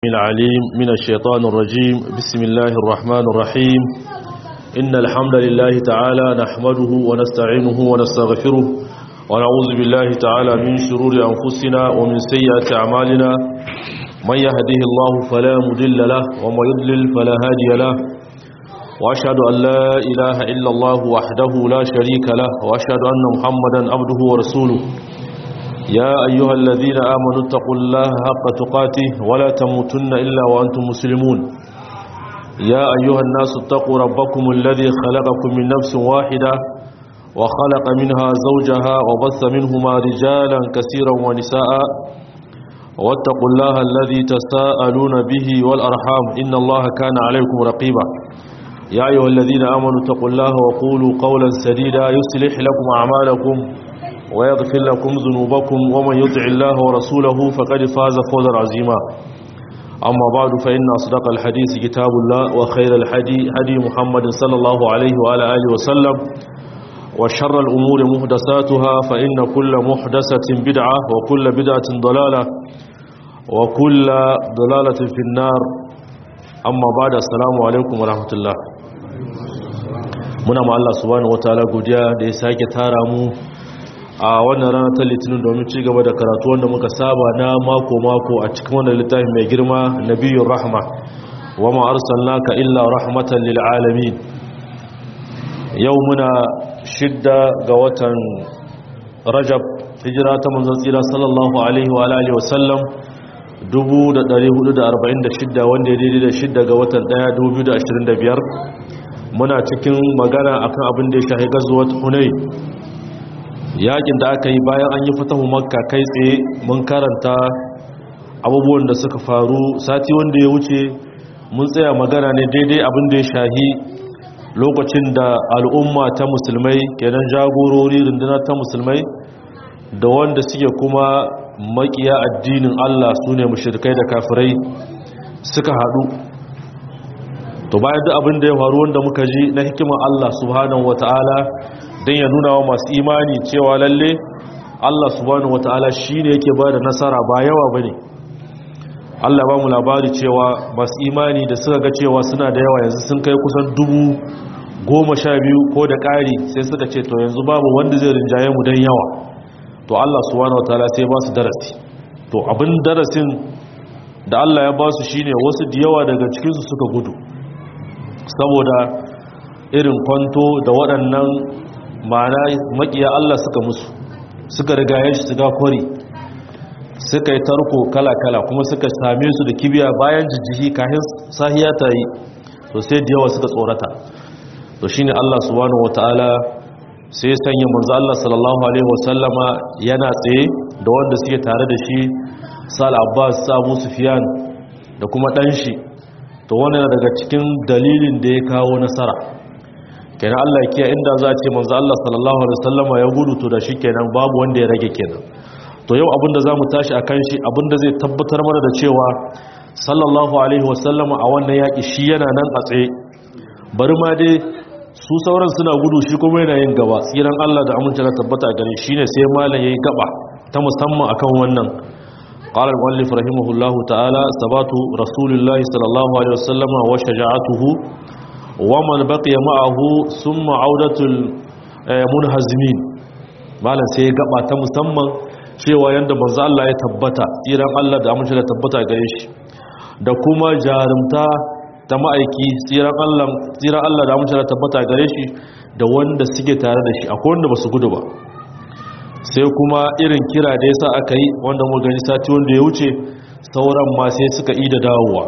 العليم من الشيطان الرجيم بسم الله الرحمن الرحيم إن الحمد لله تعالى نحمده ونستعينه ونستغفره ونعوذ بالله تعالى من شرور أنفسنا ومن سيئات أعمالنا من يهده الله فلا مضل له ومن يضلل فلا هادي له وأشهد أن لا إله إلا الله وحده لا شريك له وأشهد أن محمدا عبده ورسوله يا أيها الذين آمنوا اتقوا الله حق تقاته ولا تموتن إلا وأنتم مسلمون يا أيها الناس اتقوا ربكم الذي خلقكم من نفس واحدة وخلق منها زوجها وبث منهما رجالا كثيرا ونساء واتقوا الله الذي تساءلون به والأرحام إن الله كان عليكم رقيبا يا أيها الذين آمنوا اتقوا الله وقولوا قولا سديدا يصلح لكم أعمالكم ويغفر لكم ذنوبكم ومن يطع الله ورسوله فقد فاز فوزا عظيما أما بعد فإن أصدق الحديث كتاب الله وخير الحدي هدي محمد صلى الله عليه وعلى آله وسلم وشر الأمور محدثاتها فإن كل محدثة بدعة وكل بدعة ضلالة وكل ضلالة في النار أما بعد السلام عليكم ورحمة الله muna ma Allah subhanahu wataala godiya da ya sake tara mu a wannan rana ta litinin domin ci gaba da karatu wanda muka saba na mako-mako a cikin wannan littafi mai girma nabiyun rahma wa ma'arsalnaka illa rahmatan lil alamin yau muna shidda ga watan rajab hijira ta manzon tsira sallallahu alaihi wa alihi wa sallam 1446 wanda ya daidai da shidda ga watan 1 2025 muna cikin magana akan abin da ya shahi gazuwar hunay yakin da aka yi bayan an yi fatahu makka kai tsaye mun karanta abubuwan da suka faru sati wanda ya wuce mun tsaya magana ne daidai abin da ya shahi lokacin da al'umma ta musulmai kenan jagorori runduna ta musulmai da wanda suke kuma makiya addinin Allah su ne mushrikai da kafirai suka haɗu to bayan duk abin da ya faru wanda muka ji na hikimar Allah subhanahu wata'ala don ya nuna wa masu imani cewa lalle Allah subhanahu wata'ala shi ne yake ba da nasara ba yawa ba ne Allah ba mu labari cewa masu imani da suka ga cewa suna da yawa yanzu sun kai kusan dubu goma sha biyu ko da ƙari sai suka ce to yanzu babu wanda zai rinjaye mu don yawa to Allah subhanahu wata'ala sai ba su darasi to abin darasin da Allah ya ba su shine wasu da yawa daga cikinsu suka gudu saboda irin kwanto da waɗannan ma'ana makiya Allah suka musu suka rigaye shi suka kwari suka yi tarko kala-kala kuma suka same su da kibiya bayan jijjihi kahin sahiya ta yi to sai da yawa suka tsorata to shine Allah subhanahu wataala sai sanya manzo Allah sallallahu alaihi wasallama yana tsaye da wanda suke tare da shi Sal Abbas Abu Sufyan da kuma dan shi to wannan daga cikin dalilin da ya kawo nasara kenan Allah kiya inda za a ce manzo Allah sallallahu alaihi wasallama ya gudu to da shi kenan babu wanda ya rage kenan to yau abinda zamu tashi akan shi abinda zai tabbatar mana da cewa sallallahu alaihi wasallama a wannan yaki shi yana nan a tsaye bari ma dai su sauran suna gudu shi kuma yana yin gaba tsiran Allah da amince da tabbata gare shi ne sai malam yayi gaba ta musamman akan wannan قال المؤلف رحمه الله تعالى ثبات رسول الله صلى الله عليه وسلم وشجاعته ومن بقي معه ثم عودة المنهزمين malam sai ya gaba ta musamman cewa yanda manzo Allah ya tabbata tsiran Allah da amince da tabbata gare shi da kuma jarumta ta ma'aiki tsiran Allah tsiran Allah da amince da tabbata gare shi da wanda suke tare da shi akwai wanda basu gudu ba sai kuma irin kira da yasa aka yi wanda mu gani sati wanda ya wuce sauran ma sai suka ida dawowa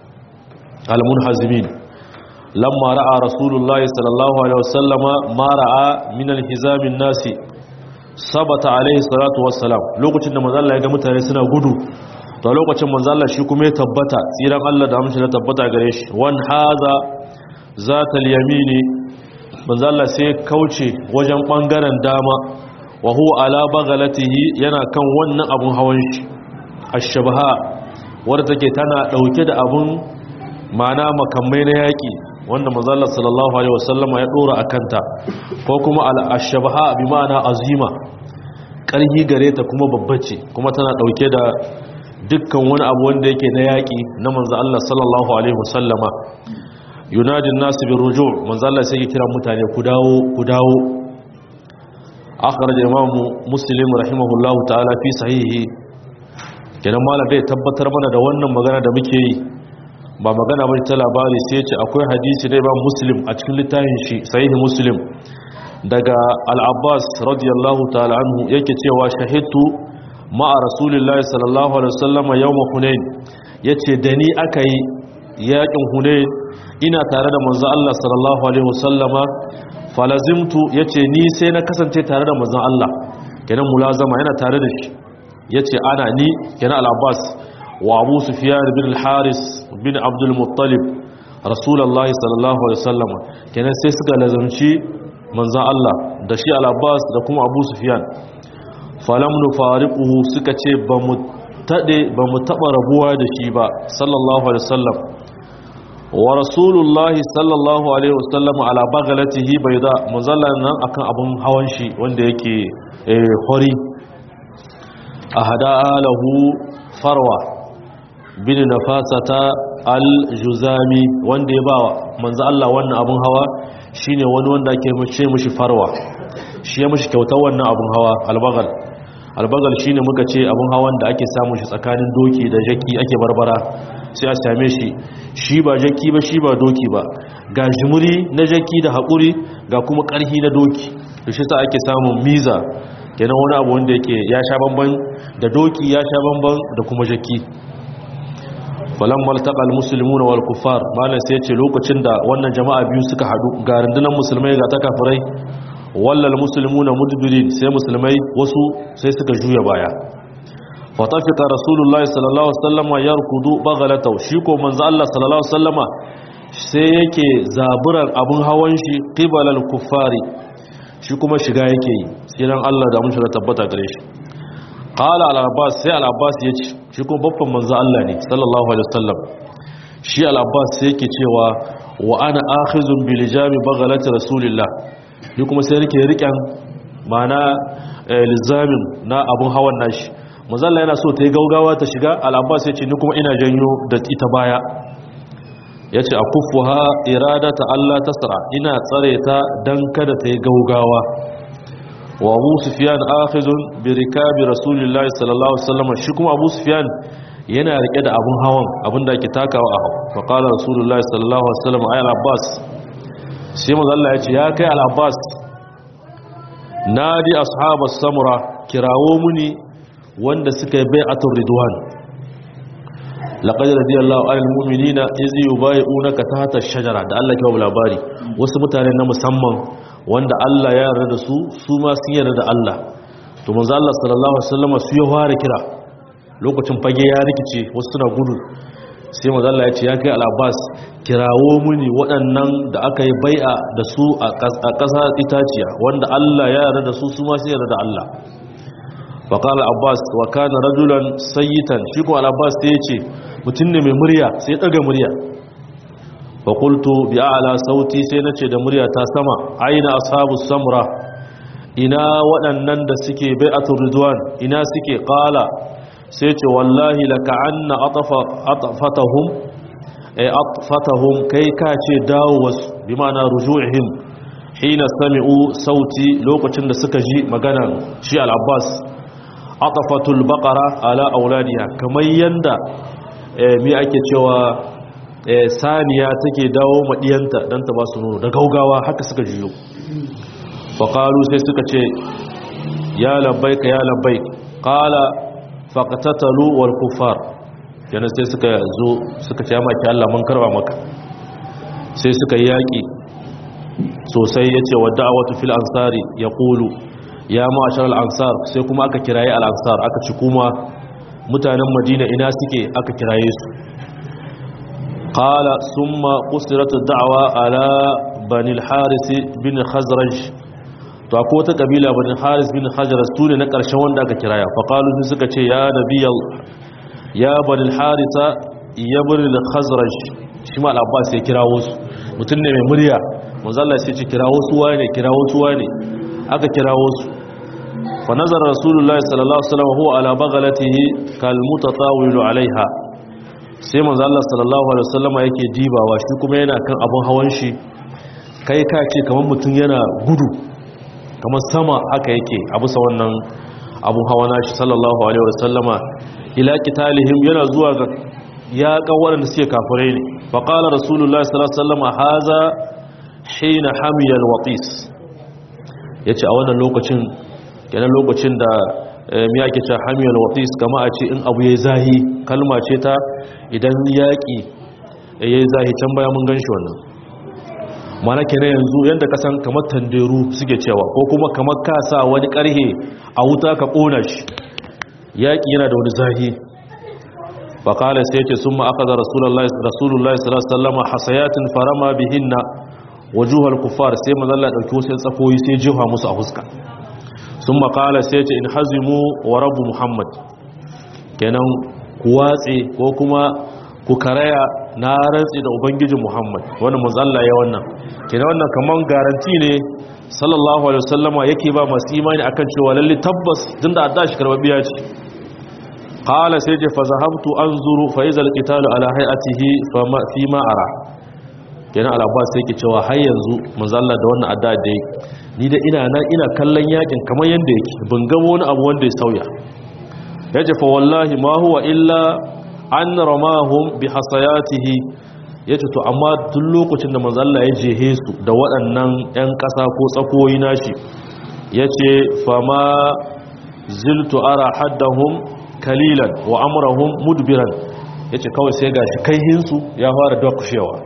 al-munhazimin lamma ra'a rasulullahi sallallahu alaihi wasallama ma ra'a min al-hizamin nasi sabata alaihi salatu wassalam lokacin da manzo Allah ya ga mutane suna gudu to lokacin manzo Allah shi kuma ya tabbata tsiran Allah da amshi da tabbata gare shi wan haza zatal yamini manzo Allah sai kauce wajen bangaren dama wa huwa ala baghalatihi yana kan wannan abun hawan shi ash-shabaha wadda take tana dauke da abun mana makamai na yaki wanda manzala sallallahu alaihi wasallam ya dora akanta ko kuma al-shabaha bi ma'ana azima karhi gare ta kuma babbace kuma tana dauke da dukkan wani abu wanda yake na yaƙi na manzo Allah sallallahu alaihi wasallama yunadi nasu bi ruju manzo Allah sai ya kira mutane ku dawo ku dawo akhraj imam muslim rahimahullahu ta'ala fi sahihi kenan malam dai tabbatar mana da wannan magana da muke yi ba magana ba ta labari sai ce akwai hadisi da imam muslim a cikin littafin shi sahihi muslim daga al-abbas radiyallahu ta'ala anhu yake cewa shahidtu ma'a rasulillahi sallallahu alaihi wasallam yawm hunain yace da ni aka yi yakin hunain ina tare da manzo Allah sallallahu alaihi wasallama falazimtu yace ni sai na kasance tare da manzo Allah kenan mulazama yana tare da shi yace ana ni kenan al-abbas wa abu sufyan bin al-haris bin abdul muttalib rasulullahi sallallahu alaihi wasallama kenan sai suka lazamci manzo Allah da shi al-abbas da kuma abu sufyan falam nufariquhu suka ce ba mu tade ba mu taba rabuwa da shi ba sallallahu alaihi wasallam wa rasulullahi sallallahu alaihi wasallam ala baghlatihi bayda muzallan nan akan abun hawan shi wanda yake hori ahada lahu farwa bin nafasata al-juzami wanda ya bawa manzo Allah wannan abun hawa shine wani wanda ake mace mishi farwa shi ya mishi kyautar wannan abun hawa albagal albagal shine muka ce abun hawan da ake samun shi tsakanin doki da jaki ake barbara sai a same shi shi ba jaki ba shi ba doki ba ga jimuri na jaki da haƙuri ga kuma ƙarhi na doki da shi sa ake samun miza kenan wani abu wanda yake ya sha bamban da doki ya sha bamban da kuma jaki falan maltaɓal musulmi na walkufar malam sai ce lokacin da wannan jama'a biyu suka haɗu ga rundunar musulmai ga ta kafirai wallal musulmi na mudbirin sai musulmai wasu sai suka juya baya fatafika rasulullahi sallallahu alaihi wasallama yarkudu baghalatahu shi ko manzo Allah sallallahu alaihi wasallama sai yake zaburan abun hawan shi qibalal kuffari shi kuma shiga yake yi siran Allah da mun shiga tabbata gare shi qala al abbas sai al abbas yace shi kuma babban manzo Allah ne sallallahu alaihi wasallam shi al abbas sai yake cewa wa ana akhizun bil jami baghalati rasulillah ni kuma sai rike riken mana lizamin na abun hawan nashi mazalla yana so ta yi gaugawa ta shiga al'abbas ya ce ni kuma ina janyo da ita baya ya ce a kufu ha irada ta Allah ta tsara ina tsare ta don kada ta yi gaugawa wa abu sufiyan akhizun bi rikabi rasulullahi sallallahu alaihi wasallam shi kuma abu sufiyan yana rike da abun hawan abin da ake takawa a hau fa qala rasulullahi sallallahu alaihi wasallam ay al-abbas sai mazalla ya ce ya kai al-abbas nadi ashabas samura kirawo muni wanda suka yi bai'atul ridwan laqad radiyallahu anil mu'minina iz yubay'unaka tahta ash-shajara da Allah ke labari wasu mutane na musamman wanda Allah ya yarda da su su ma sun yarda da Allah to manzo Allah sallallahu alaihi wasallam su ya fara kira lokacin fage ya rikice wasu suna gudu sai manzo Allah ya ce ya kai al-Abbas kirawo muni waɗannan da aka yi bai'a da su a ƙasa itaciya wanda Allah ya yarda da su su ma sun yarda da Allah faƙal abbas wa kana rajulan sayyitan shi ko al-abbas sai ya ce mutum ne mai murya sai ɗaga murya faƙultu bi a'ala sauti sai na ce da murya ta sama aina ashabu samra ina waɗannan da suke bai'atul ridwan ina suke ƙala sai ce wallahi laka anna atfatahum ay atfatahum kai ka ce dawo wasu bi ma'ana ruju'ihim hina sami'u sauti lokacin da suka ji magana shi al-abbas atafatul baqara ala auladiha kamar yanda me ake cewa saniya take dawo madiyanta dan ta ba su nono da gaugawa haka suka jiyo faqalu sai suka ce ya labbaik ya labbaik qala faqtatalu wal kuffar yana sai suka zo suka ce maki Allah mun karba maka sai suka yaki sosai yace wa da'watu fil ansari yaqulu ya ma'ashar al'ansar sai kuma aka kiraye al'ansar aka ci kuma mutanen madina ina suke aka kiraye su ƙala sun ma ƙusiratu da'awa ala banil harisi bin khazraj to akwai wata ƙabila banil haris bin khazraj su ne na ƙarshen wanda aka kiraya faƙalu sun suka ce ya nabiyal ya banil harisa ya banil khazraj shi ma al'abbas ya kirawo su mutum ne mai murya manzala sai ce kirawo su wane kirawo su wane aka kirawo su fa nazara rasulullahi sallallahu alaihi wasallam huwa ala baghlatihi kal mutatawilu alaiha sai manzo Allah sallallahu alaihi wasallam yake dibawa shi kuma yana kan abun hawan shi kai ka ce kamar mutum yana gudu kamar sama haka yake a bisa wannan abun hawa nashi sallallahu alaihi wasallama ila qitalihim yana zuwa ga ya ga waɗanda suke kafirai ne fa qala rasulullahi sallallahu alaihi wasallama haza hina hamiya alwatis yace a wannan lokacin kenan lokacin da mi yake cewa hamiya alwatis kama a ce in abu yayi zahi kalma ce ta idan yaki yayi zahi can baya mun ganshi wannan mana kenan yanzu yanda ka san kamar tanderu suke cewa ko kuma kamar ka sa wani karhe a wuta ka kona shi yaki yana da wani zahi فقال سيتي ثم أخذ رسول الله رسول الله صلى الله عليه وسلم حصيات فرما بهن وجوه الكفار سيما ذلك أكيو سيصفوي سيجيها موسى أفسك ثم قال سيتي إن حزموا ورب محمد kenan ku watse ko kuma ku karaya na rantsi da ubangijin Muhammad wannan manzalla ya wannan kenan wannan kaman garanti ne sallallahu alaihi wasallama yake ba masu imani akan cewa lalle tabbas tunda adda shi karbabiya ce qala sai ce fa zahabtu anzuru fa iza alqitalu ala hay'atihi fa ma fi ma ara kenan al-abbas sai ke cewa har yanzu manzo Allah da wannan adda da ni da ina nan ina kallon yakin kamar yanda yake ban ga wani abu wanda ya sauya yace fa wallahi ma huwa illa an ramahum bi hasayatihi yace to amma tun lokacin da manzo Allah ya jehe su da waɗannan ƴan ƙasa ko tsakoyi nashi yace fa ma ziltu ara haddahum kalilan wa amurahum mudbiran ya ce kawai sai gashi kaihinsu ya fara dakushewa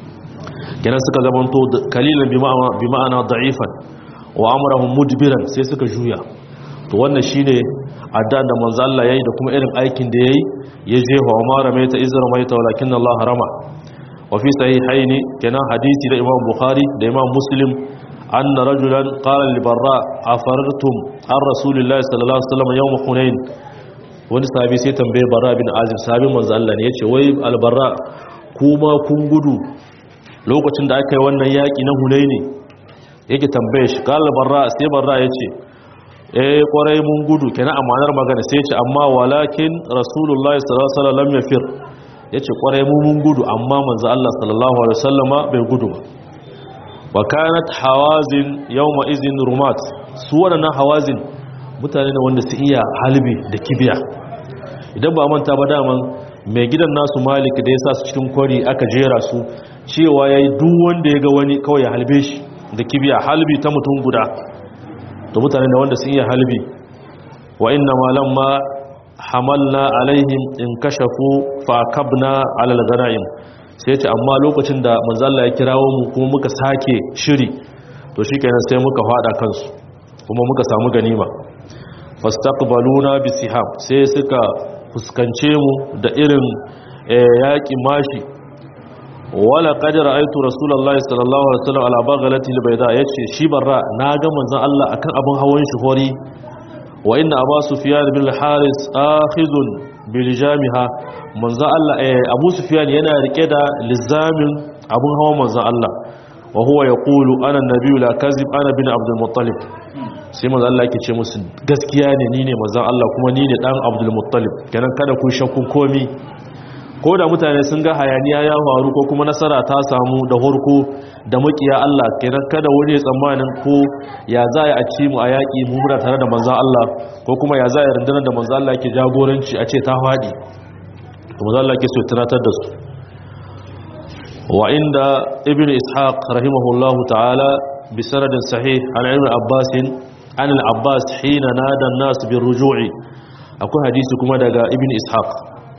kenan suka zamanto kalilan bi ma'ana da'ifan wa amurahum mudbiran sai suka juya to wannan shine addan da manzo Allah yayi da kuma irin aikin da yayi ya je wa mara mai ta izra mai ta walakin Allah harama wa fi sahihaini kenan hadisi da Imam Bukhari da Imam Muslim anna rajulan qala li barra afartum ar rasulillahi sallallahu alaihi wasallam yawm hunain wani sahabi sai tambaye bara bin azim sahabin manzo Allah ne yace wai albarra kuma kun gudu lokacin da aka yi wannan yaki na hunaini yake tambaye shi kala barra sai barra yace eh kwarai mun gudu kenan amanar magana sai yace amma walakin rasulullahi sallallahu alaihi wasallam yafir yace kwarai mu mun gudu amma manzo Allah sallallahu alaihi wasallama bai gudu ba wa kanat hawazin yawma izin rumat su wadannan hawazin mutane ne wanda su iya halbi da kibiya idan ba manta ba daman mai gidan nasu malik da ya sa su cikin kwari aka jera su cewa ya yi duk wanda ya ga wani kawai ya halbe shi da kibiya halbi ta mutum guda to mutane ne wanda su iya halbi wa inna malam ma hamalna alaihim in kashafu fa kabna alal ganaim sai ce amma lokacin da manzalla ya kirawo mu kuma muka sake shiri to shikenan sai muka fada kansu kuma muka samu ganima fastaqbaluna bisihab sai suka fuskance mu da irin yaki mashi wala qad ra'aytu rasulullahi sallallahu alaihi wasallam ala baghlati albayda yace shi barra naga manzon Allah akan abun hawan shi hori wa inna abu sufyan bin al-haris akhizun bilijamiha manzon Allah abu sufyan yana rike da lizamin abun hawan manzon Allah wa huwa yaqulu ana an-nabiyyu la kazib ana bin abdul muttalib sai manzo Allah yake ce musu gaskiya ne ni ne manzon Allah kuma ni ne dan Abdul Muttalib kenan kada ku shakku komi ko da mutane sun ga hayaniya ya faru ko kuma nasara ta samu da horko da makiya Allah kenan kada wani ya tsammanin ko ya za a ci mu a yaƙi mu muna tare da manzon Allah ko kuma ya za a rundunar da manzon Allah yake jagoranci a ce ta faɗi to manzon Allah yake so tunatar da su wa inda ibnu ishaq rahimahullahu ta'ala bi sanadin sahih an ibn abbas an al-abbas hina nada an-nas bi ruju'i akwai hadisi kuma daga ibn ishaq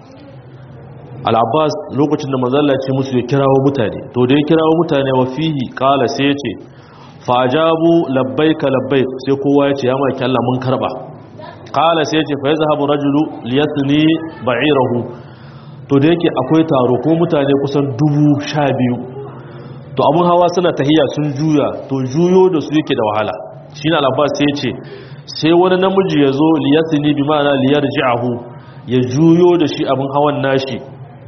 al-abbas lokacin da manzon Allah ya ce musu ya kirawo mutane to da ya kirawo mutane wa fihi qala sai ya ce fajabu labbaika labbaik sai kowa ya ce ya maki Allah mun karba qala sai ya ce fa yazhabu rajulu liyasni ba'irahu to da yake akwai taro ko mutane kusan dubu sha biyu to abun hawa suna tahiya sun juya to juyo da su yake da wahala shine al-abbas sai ya ce sai wani namiji ya zo liyasni bi ma'ana liyarji'ahu ya juyo da shi abun hawan nashi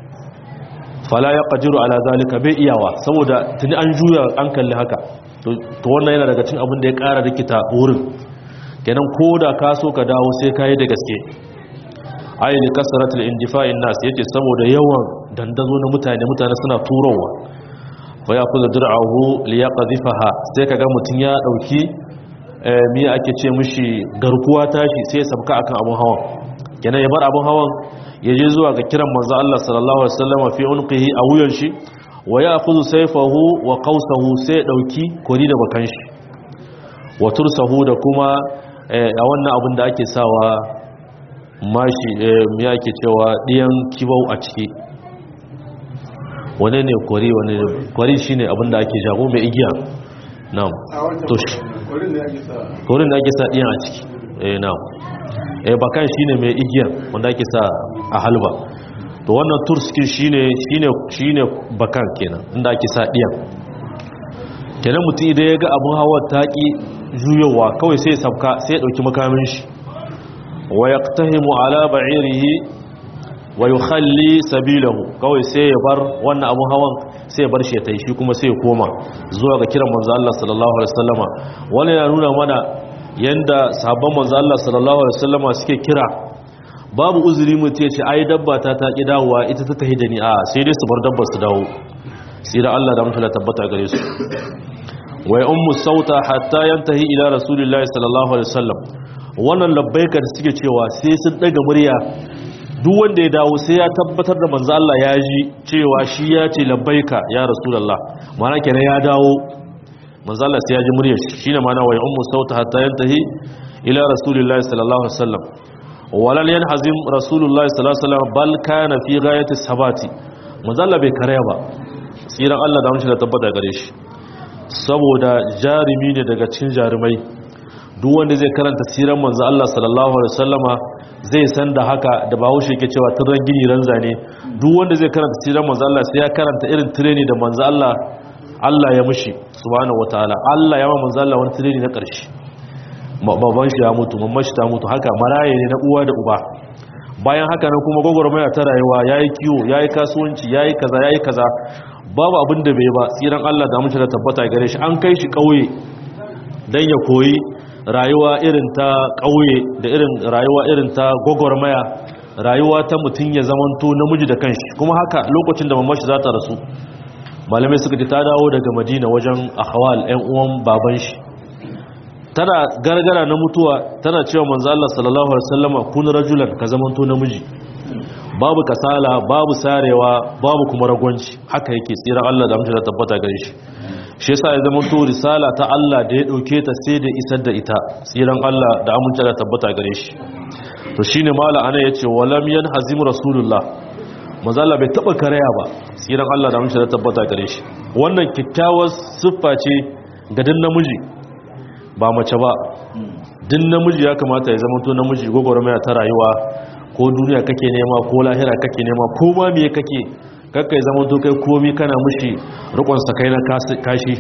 fala ya qajiru ala zalika bai iyawa saboda tuni an juya an kalli haka to wannan yana daga cin abin da ya ƙara rikita wurin kenan ko da ka so ka dawo sai ka yi da gaske ayi kasratul indifa'in nas yace saboda yawan dandazo na mutane mutane suna turowa fa ya kuzu dir'ahu li yaqdhifaha sai kaga mutun ya dauki eh me ake ce mishi garkuwa tashi sai ya sabka akan abun hawan kenan ya bar abun hawan ya je zuwa ga kiran manzo Allah sallallahu alaihi wasallam fi unqihi a wuyan shi wa ya'khudhu sayfahu wa qawsahu sai ya dauki kori da bakan shi wa tursahu da kuma a wannan abin da ake sawa mashi ya ke cewa ɗiyan kibau a ciki wane ne kwari wane ne kwari shi ne abin da ake jago mai igiya na to shi kwarin da ake sa ɗiyan a ciki eh na eh bakan shi ne mai igiya wanda ake sa a halba to wannan turskin shi ne bakan kenan inda ake sa ɗiyan kenan mutum idan ya ga abin hawa taƙi juyowa kawai sai sabka sai ya ɗauki makamin shi wa yaqtahimu ala ba'irihi wa yukhalli sabilahu kawai sai ya bar wannan abun hawan sai ya bar shi ya tai shi kuma sai ya koma zuwa ga kiran manzo Allah sallallahu alaihi wasallama wannan ya nuna mana yanda sahabban manzo Allah sallallahu alaihi wasallama suke kira babu uzuri mutum ya ce ai dabba ta ta ki dawowa ita ta tahi da ni a sai dai su bar dabbar su dawo sai da Allah da mutum tabbata gare su wa ya ummu sauta hatta yantahi ila rasulillahi sallallahu alaihi wasallam wannan labbaika da suke cewa sai sun daga murya duk wanda ya dawo sai ya tabbatar da manzo Allah ya ji cewa shi ya ce labbaika ya rasulullah mana kenan ya dawo manzo Allah sai ya ji muryar shi shine mana wa ya ummu sauta hatta yantahi ila rasulillahi sallallahu alaihi wasallam walal yanhazim rasulullahi sallallahu alaihi wasallam bal kana fi ghayati sabati manzo Allah bai karaya ba tsiran Allah da mun da tabbata gare shi saboda jarumi ne daga cikin jarumai duk wanda zai karanta siran manzo Allah sallallahu alaihi wasallama zai san da haka da bahaushe yake cewa turan gini ran zane duk wanda zai karanta siran manzo Allah sai ya karanta irin training da manzo Allah Allah ya mushi subhanahu wataala Allah ya ma manzo Allah wani training na karshe baban shi ya mutu mamman shi ta mutu haka maraye ne na uwa da uba bayan haka nan kuma gwagwarmaya ta rayuwa yayi kiwo yayi kasuwanci yayi kaza yayi kaza babu abin da bai ba tsiran Allah da mace da tabbata gare shi an kai shi ƙauye don ya koyi rayuwa irin ta ƙauye da irin rayuwa irin ta gwagwarmaya rayuwa ta mutum ya zamanto namiji da kanshi kuma haka lokacin da mamashi za ta rasu malamai suka ji ta dawo daga madina wajen ahwal 'yan uwan baban shi tana gargara na mutuwa tana cewa manzo Allah sallallahu alaihi wasallama kun rajulan ka zamanto namiji babu kasala babu sarewa babu kuma ragwanci haka yake tsiran Allah da amince da tabbata gare shi shi yasa ya zama to risala ta Allah da ya dauke ta sai da isar da ita tsiran Allah da amince da tabbata gare shi to shine mala ana yace walam yanhazim rasulullah manzo Allah bai taba karaya ba tsiran Allah da amince da tabbata gare shi wannan kyakkyawar siffa ce ga dan namiji ba mace ba din namiji ya kamata ya zama to namiji gogoromaya ta rayuwa ko duniya kake nema ko lahira kake nema ko ma me kake kakka ya zama to kai komi kana mushi rikon sakai na kashi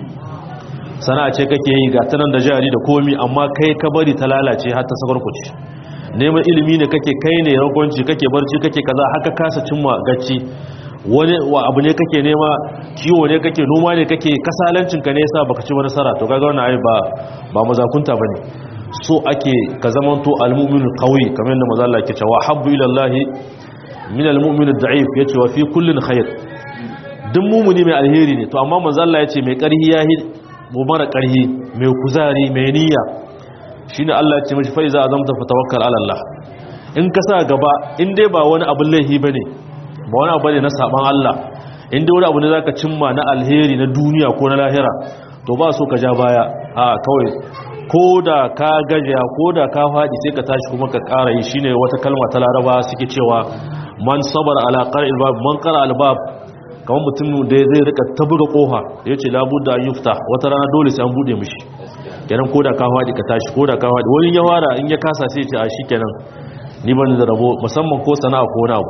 sana'a ce kake yi ga tanan da jari da komi amma kai ka bari ta lalace har ta sakarkuci neman ilimi ne kake kai ne ragonci kake barci kake kaza haka kasa cimma gacci wani wa abu ne kake nema kiwo ne kake noma ne kake kasalancin ka ne yasa baka ci wani nasara to kaga wannan ai ba ba mazakunta bane so ake ka zamanto almu'minul qawi kamar yadda manzo Allah yake cewa habbu ila Allah min almu'min ad-da'if yace wa fi kullin khair duk mumuni mai alheri ne to amma manzo Allah yace mai karhi yahi mu mara karhi mai kuzari mai niyya shine Allah yace mishi fa iza azamta fatawakkal ala Allah in ka sa gaba in dai ba wani abin laihi bane ba wani abu ne na saban Allah in dai wani abu ne zaka cimma na alheri na duniya ko na lahira to ba so ka ja baya a kawai ko da ka gajiya ko da ka faɗi sai ka tashi kuma ka ƙara yi shine wata kalma ta laraba suke cewa man sabar ala qara'il bab man qara al bab kamar mutum da zai rika ta buga kofa yace la budda an yufta wata rana dole sai an bude mishi kenan ko da ka faɗi ka tashi ko da ka faɗi wani ya fara in ya kasa sai ya ce a shikenan ni ban da rabo musamman ko sana'a ko wani abu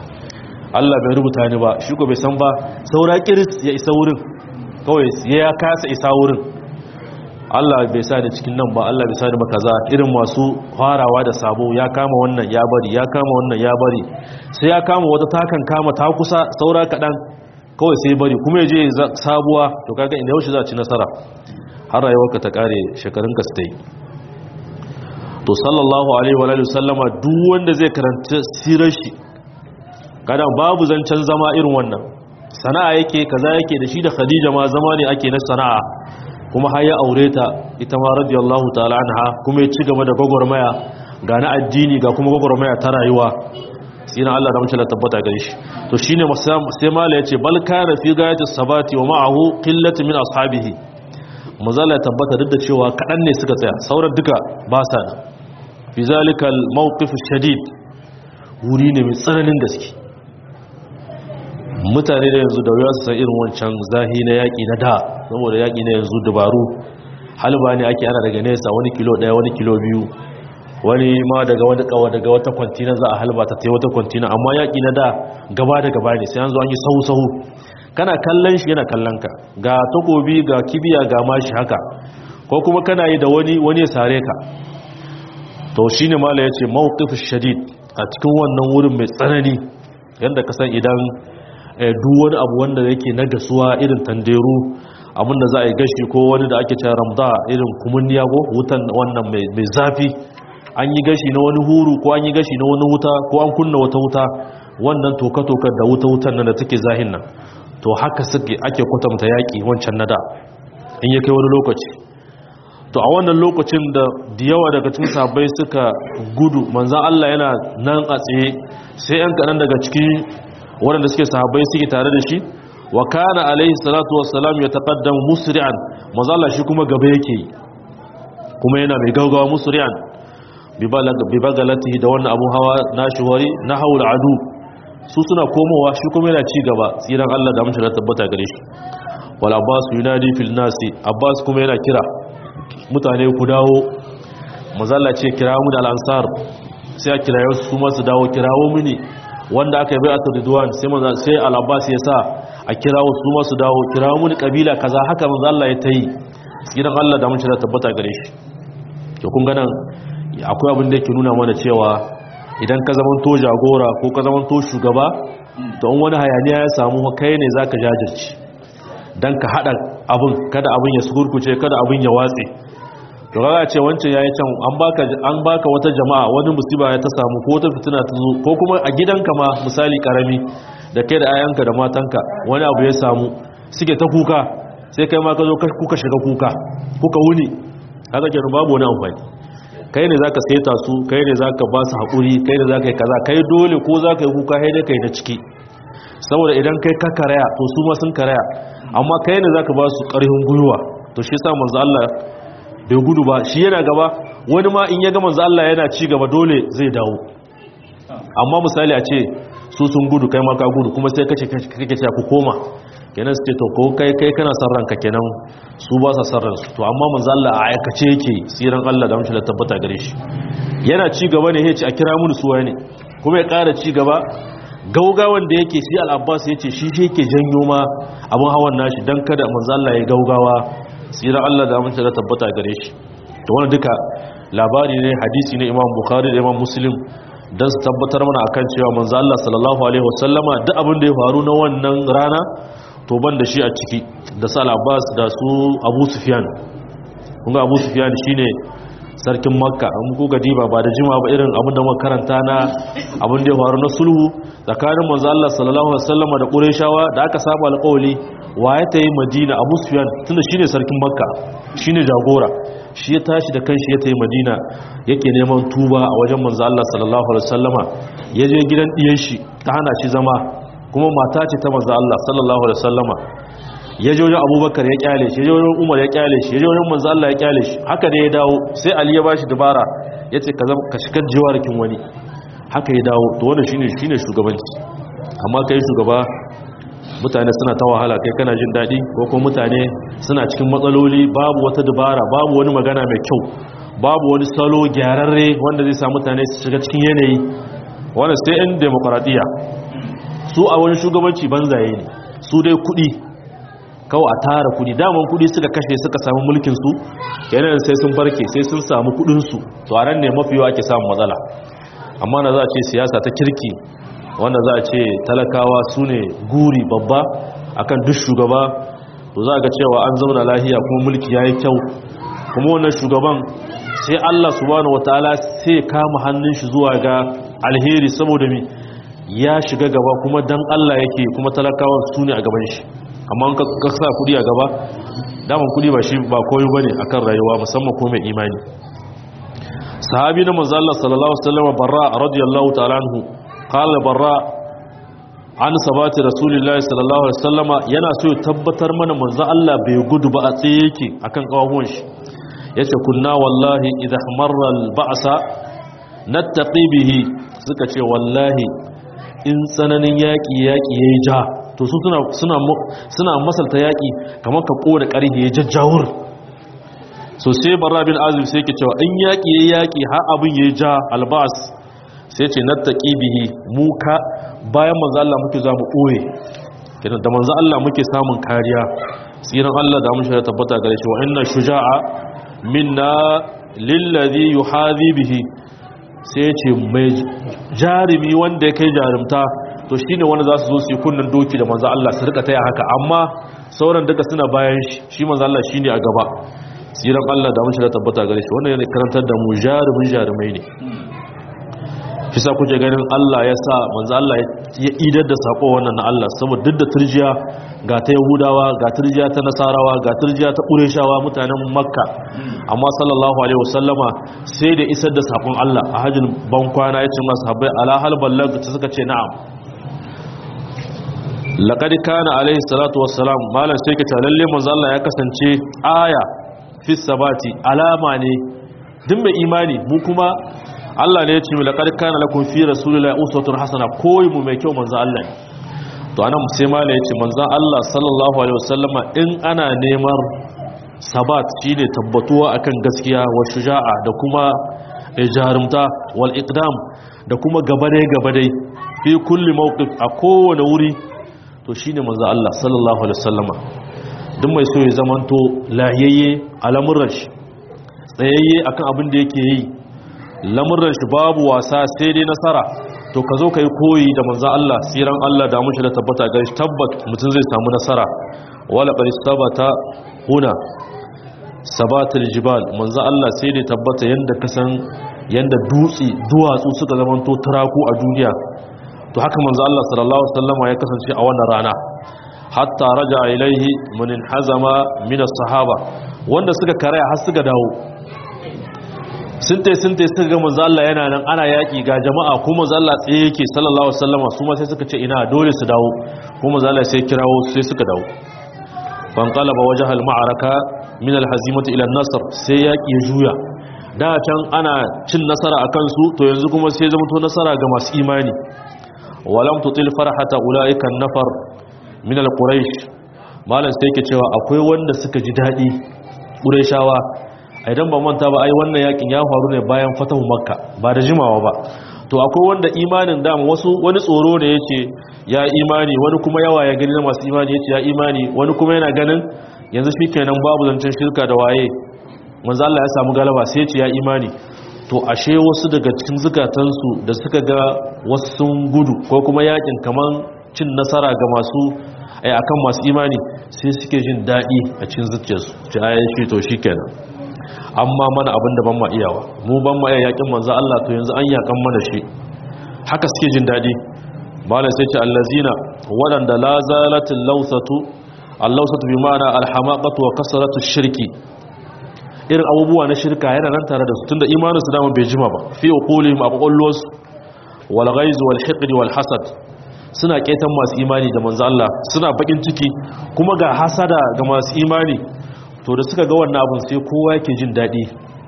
Allah bai rubuta ni ba shi ko bai san ba saura kiris ya isa wurin kawai ya kasa isa wurin Allah bai sa ni cikin nan ba Allah bai sa ni ba kaza irin masu farawa da sabo ya kama wannan ya bari ya kama wannan ya bari sai ya kama wata takan kama ta kusa saura kaɗan kawai sai bari kuma ya je sabuwa to kaga inda yaushe za ci nasara har rayuwarka ta kare shekarun ka su to sallallahu alaihi wa alihi sallama duk wanda zai karanta sirar shi kada babu zancen zama irin wannan sana'a yake kaza yake da shi da khadija ma zama ne ake na sana'a kuma har ya aure ta ita ma radiyallahu ta'ala anha kuma ya ci gaba da gwagwarmaya ga na addini ga kuma gwagwarmaya ta rayuwa sina Allah da mace tabbata gare shi to shine sai mala yace bal kana fi gayati sabati wa ma'ahu qillatu min ashabihi mazala tabbata duk da cewa kadan ne suka tsaya sauran duka ba sa nan fi zalika al mawqif shadid wuri ne mai tsananin gaske mutane da yanzu da wuya su san irin wancan zahi na yaƙi na da saboda yaƙi na yanzu dabaru halba ne ake ana daga nesa wani kilo ɗaya wani kilo biyu wani ma daga wani kawa daga wata kwantina za a halba ta ta wata kwantina amma yaƙi na da gaba da gaba ne sai an zo an yi sahu-sahu kana kallon shi yana kallon ka ga takobi ga kibiya ga mashi haka ko kuma kana yi da wani wani ya sare ka to shine mala ya ce mawqif shadid a cikin wannan wurin mai tsanani yadda ka san idan duk wani abu wanda yake na gasuwa irin tanderu abinda za a yi gashi ko wani da ake cewa ramda irin kumunniya ko wutan wannan mai zafi an yi gashi na wani huru ko an yi gashi na wani wuta ko an kunna wata wuta wannan toka-tokar da wuta-wutan nan da take zahin nan to haka suke ake kwatanta yaƙi wancan na da in ya kai wani lokaci to a wannan lokacin da da yawa daga cikin sabai suka gudu manzan Allah yana nan a tsaye sai yan kaɗan daga cikin waɗanda suke sahabbai suke tare da shi wa kana alaihi salatu wassalam ya taqaddamu musri'an manzan Allah shi kuma gaba yake kuma yana mai gaugawa musri'an bi bagalatihi da wannan abu hawa nashi wari na haula adu su suna komowa shi kuma yana ci gaba tsiran Allah da mashi da tabbata gare shi wal abbas yunadi fil nasi abbas kuma yana kira mutane ku dawo mazalla ce kira mu da al-ansar sai a kirayo su masu dawo kirawo mini wanda aka yi bai a ridwan sai manzo sai al-abbas ya sa a kirawo su masu dawo kirawo mini kabila kaza haka manzo Allah ya tayi tsiran Allah da mashi da tabbata gare shi to kun ga nan akwai abin da yake nuna mana cewa idan ka zaman to jagora ko ka zaman to shugaba to in wani hayaniya ya samu kai ne zaka jajirce dan ka hada abin kada abin ya sukurkuce kada abin ya watse to kaga ce wancan yayi can an baka an baka wata jama'a wani musiba ya ta samu ko wata fitina ta zo ko kuma a gidanka ma misali karami da kai da ayanka da matanka wani abu ya samu suke ta kuka sai kai ma ka zo kuka shiga kuka kuka wuni kaga kenan babu wani amfani kai ne zaka saita su kai ne zaka ba su haƙuri kai ne zaka yi kaza kai dole ko zaka yi kuka kai ne kai na ciki saboda idan kai ka karaya to su ma sun karaya amma kai ne zaka ba su ƙarfin gwiwa to shi yasa manzo Allah bai gudu ba shi yana gaba wani ma in ya ga manzo Allah yana ci gaba dole zai dawo amma misali a ce su sun gudu kai ma ka gudu kuma sai kace kake ce ku koma kenan su ce to ko kai kai kana san ranka kenan su ba sa san ransu to amma manzo Allah a aikace yake tsiran Allah da mutum da tabbata gare shi yana ci gaba ne yace a kira mu su ne kuma ya ƙara ci gaba gaugawan da yake shi al-Abbas yace shi shi yake janyo ma abun hawan nashi dan kada manzo Allah ya gaugawa tsiran Allah da mutum da tabbata gare shi to wannan duka labari ne hadisi ne Imam Bukhari da Imam Muslim dan su tabbatar mana akan cewa manzo Allah sallallahu alaihi wasallama duk abin da ya faru na wannan rana to ban da shi a ciki da sal abbas da su abu sufiyan kunga abu sufiyan shine sarkin makka an kuka diba ba da jima ba irin abin da muka karanta na abin da ya faru na sulhu tsakanin manzo Allah sallallahu alaihi wasallam da qurayshawa da aka saba alƙawli wa ya tayi madina abu sufiyan tunda shine sarkin makka shine jagora shi ya tashi da kanshi ya tayi madina yake neman tuba a wajen manzo Allah sallallahu alaihi wasallama ya je gidan diyan shi ta hana shi zama kuma mata ce ta manzo Allah sallallahu alaihi wasallama ya je wajen Abubakar ya kyale shi ya je wajen Umar ya kyale shi ya je wajen manzo Allah ya kyale shi haka ne ya dawo sai Ali ya bashi dabara yace ka zama ka shigar jiwarkin wani haka ya dawo to wannan shine shine shugabanci amma kai shugaba mutane suna ta wahala kai kana jin dadi ko kuma mutane suna cikin matsaloli babu wata dabara babu wani magana mai kyau babu wani salo gyararre wanda zai sa mutane su shiga cikin yanayi wannan sai in demokradiya su a wani shugabanci banzaye ne su dai kudi kawai a tara kudi daman kudi suka kashe suka samu mulkinsu yanayin sai sun barke sai sun samu kudinsu to a ran ne mafi yawa ake samun matsala amma na za a ce siyasa ta kirki wanda za a ce talakawa su ne guri babba akan duk shugaba to za ga cewa an zauna lahiya kuma mulki ya yi kyau kuma wannan shugaban sai Allah subhanahu wataala sai kama hannun shi zuwa ga alheri saboda mi ya shiga gaba kuma dan Allah yake kuma talakawan su ne a gaban shi amma ka sa kudi a gaba daman kudi ba shi ba koyo bane akan rayuwa musamman ko mai imani sahabi na manzo Allah sallallahu alaihi wasallam barra radiyallahu ta'ala anhu qala barra an sabati rasulullahi sallallahu alaihi wasallam yana so ya tabbatar mana manzo Allah bai gudu ba a tsaye yake akan kawahon shi yace kunna wallahi idha marra al-ba'sa nattaqi bihi suka ce wallahi in tsananin yaki yaki yayi ja to su suna suna suna masalta yaki kamar ka kore karhi ya jajjawur so sai barra bin azib sai yake cewa in yaki yayi yaki har abin yayi ja albas sai ce nattaqi bihi mu ka bayan manzo Allah muke za mu koye kidan da manzo Allah muke samun kariya tsiran Allah da mun tabbata gare shi wa inna shuja'a minna lillazi yuhadhi bihi sai ce mai jarimi wanda ya kai jarumta to shine wanda za su zo su yi kunnan doki da manzo Allah su rika taya haka amma sauran duka suna bayan shi shi manzo Allah shine a gaba tsiran Allah da mun tabbata gare shi wannan yana karantar da mu jarumin jarumai ne kisa kuke ganin Allah ya sa manzo Allah ya idar da sako wannan na Allah saboda duk da turjiya ga ta Yahudawa ga turjiya ta Nasarawa ga turjiya ta Qurayshawa mutanen Makka amma sallallahu alaihi wasallama sai da isar da sakon Allah a hajjin ban kwana yace masu habbai ala hal ballag ta suka ce na'am laqad kana alaihi salatu wassalam malam sai ka lalle manzo Allah ya kasance aya fi sabati alama ne duk mai imani mu kuma Allah ne ya ce laqad kana lakum fi rasulillahi uswatun hasana koyi mu mai kyau manzo Allah ne to anan sai mala ya ce manzo Allah sallallahu alaihi wasallama in ana neman sabat shine tabbatuwa akan gaskiya wa shuja'a da kuma jarumta wal iqdam da kuma gabadai gabadai fi kulli mawqif a kowane wuri to shine manzo Allah sallallahu alaihi wasallama duk mai so ya zamanto lahiyayye al'amuran shi tsayayye akan abin da yake yi lamurran shi babu wasa sai dai nasara to ka zo ka yi koyi da manzan Allah siran Allah da mushi da tabbata gari tabbat mutum zai samu nasara wala bari sabata huna sabatul jibal manzan Allah sai dai tabbata yanda ka san yanda dutse duwatsu suka zama to turaku a duniya to haka manzan Allah sallallahu alaihi wasallam ya kasance a wannan rana hatta raja ilaihi man hazama min as-sahaba wanda suka karaya har suka dawo sun tai sun tai suka ga manzo Allah yana nan ana yaki ga jama'a kuma manzo Allah tsaye yake sallallahu alaihi wasallam su ma sai suka ce ina dole su dawo kuma manzo Allah sai kirawo sai suka dawo fan qalaba wajha al-ma'araka min al-hazimati ila an-nasr sai yaki ya juya da can ana cin nasara akan su to yanzu kuma sai zama to nasara ga masu imani walam tutil farhata ulaika an-nafar min al-quraish malan sai yake cewa akwai wanda suka ji dadi qurayshawa idan ba manta ba ai wannan yakin ya faru ne bayan fatahu makka ba da jimawa ba to akwai wanda imanin dama wasu wani tsoro ne yace ya imani wani kuma yawa ya gani na masu imani yace ya imani wani kuma yana ganin yanzu shikenan babu zancen shirka da waye manzo Allah ya samu galaba sai yace ya imani to ashe wasu daga cikin zukatansu da suka ga wasu sun gudu ko kuma yakin kaman cin nasara ga masu ai akan masu imani sai suke jin dadi a cikin zuciyarsu ce ayi shi to shikenan amma mana abin da ban ma iyawa mu ban ma yakin manzo Allah to yanzu an yakan mana shi haka suke jin dadi malai sai ce allazina wadanda la zalatil lawsatu al-lawsatu bi ma'ana al-hamaqatu wa kasratu shirki irin abubuwa na shirka yana nan tare da su tunda imanin su dama bai jima ba fi uqulihim a kokollos wal ghaiz wal hiqd wal hasad suna ketan masu imani da manzo Allah suna bakin ciki kuma ga hasada ga masu imani to da suka ga wannan abin sai kowa yake jin daɗi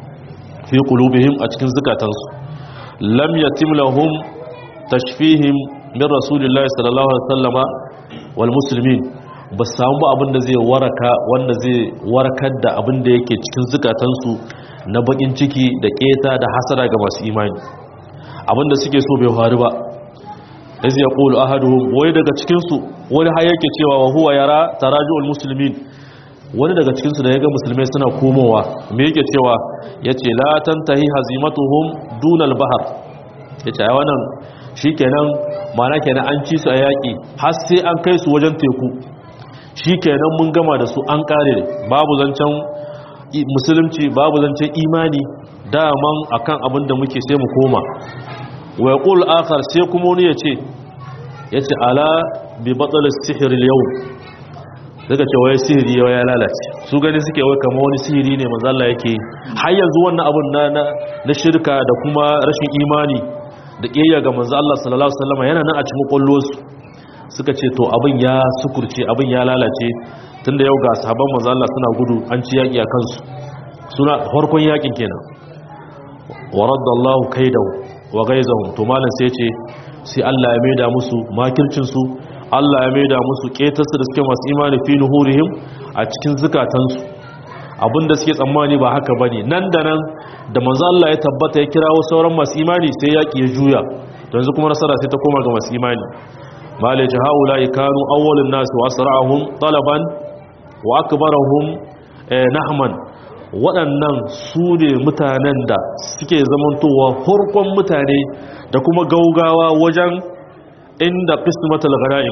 fi qulubihim a cikin zukatansu lam yatim lahum tashfihim min rasulillahi sallallahu alaihi wasallama wal muslimin ba samu ba abin da zai waraka wanda zai warakar da abin da yake cikin zukatansu na bakin ciki da keta da hasara ga masu imani abin da suke so bai faru ba iz yaqulu ahaduhum wai daga cikin su wani har yake cewa wa huwa yara taraju'ul muslimin wani daga cikinsu da ya ga musulmai suna komowa me yake cewa ya ce latan tahi hazimatuhum dunal bahar ya ce a wannan shi kenan mana kenan an ci su a yaƙi har sai an kai su wajen teku shi kenan mun gama da su an ƙare babu zancen musulunci babu zancen imani daman akan abin da muke sai mu koma wa yaqul akhar sai kuma wani yace yace ala bi batal as-sihr al-yawm daga ce wai sihiri yau ya lalace su gani suke wai kamar wani sihiri ne manzo Allah yake har yanzu wannan abun na na shirka da kuma rashin imani da kiyaya ga manzo Allah sallallahu alaihi wasallam yana nan a cikin kwallosu suka ce to abin ya sukurce abin ya lalace tunda yau ga sahabban manzo Allah suna gudu an ci yaki a kansu suna farkon yakin kenan wa raddallahu kaidahu wa gaizahum to malam sai ce sai Allah ya maida musu makircin su Allah ya maida musu ketarsu da suke masu imani fi nuhurihim a cikin zukatansu abinda suke tsammani ba haka bane nan da nan da manzo Allah ya tabbata ya kirawo sauran masu imani sai yaki ya juya yanzu kuma nasara sai ta koma ga masu imani malaji haula kanu awwalun nas wa asra'uhum talaban wa akbarahum nahman waɗannan su ne mutanen da suke zamantowa farkon mutane da kuma gaugawa wajen inda qismatul ghanaim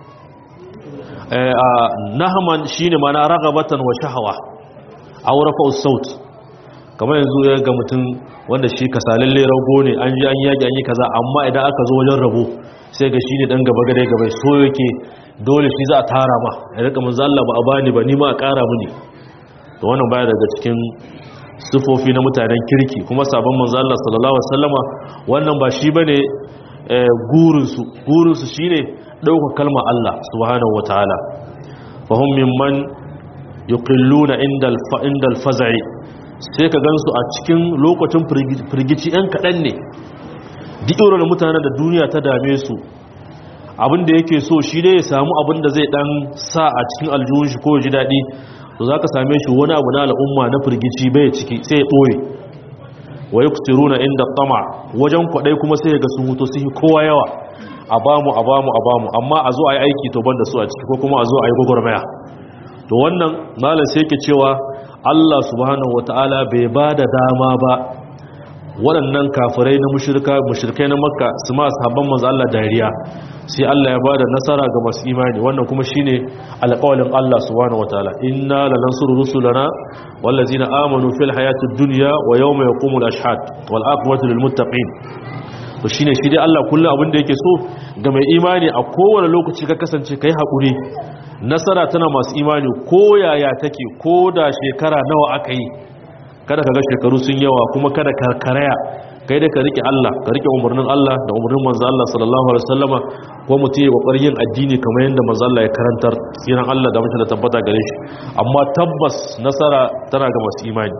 nahman shine mana ragabatan wa shahawa aw rafa'u saut kamar yanzu ya ga mutum wanda shi kasalalle rago ne an ji an yaki an yi kaza amma idan aka zo wajen rabo sai ga shine dan gaba gare gaba so yake dole shi za a tara ma ya rika manzo Allah ba a bani ba ni ma a kara mini to wannan baya daga cikin sifofi na mutanen kirki kuma sabon manzo Allah sallallahu alaihi wasallama wannan ba shi bane gurinsu gurinsu shine ɗauka kalmar Allah subhanahu wataala fahim mimman yuqilluna inda inda alfaza'i sai ka gansu a cikin lokacin firgici ɗan kaɗan ne duk da mutanen da duniya ta dame su abin da yake so shi ne ya samu abin da zai ɗan sa a cikin aljihun shi ko ji daɗi to za ka same shi wani abu na al'umma na firgici bai ciki sai ya ɓoye wa yaktiruna inda tama wajen kwadai kuma sai ga sun huto sai kowa yawa a bamu a bamu a bamu amma a zo a yi aiki to banda su a ciki ko kuma a zo a yi gwagwarmaya to wannan malam sai yake cewa Allah subhanahu wataala bai ba da dama ba waɗannan kafirai na mushrika mushrikai na makka su ma sahabban manzo Allah dariya sai Allah ya bada nasara ga masu imani wannan kuma shine alƙawalin Allah subhanahu wataala inna lanansuru rusulana wallazina amanu fil hayatid dunya wa yawma yaqumul ashhad wal aqwatu lil muttaqin to shine shi dai Allah kullum abin da yake so ga mai imani a kowane lokaci ka kasance kai hakuri nasara tana masu imani ko yaya take ko da shekara nawa aka yi kada ka ga shekaru sun yawa kuma kada ka karaya kai da ka rike Allah ka rike umarnin Allah da umarnin manzo Allah sallallahu alaihi wasallama ko mutum ya kokarin yin addini kamar yadda manzo Allah ya karantar tsiran Allah da mutum da tabbata gare shi amma tabbas nasara tana ga masu imani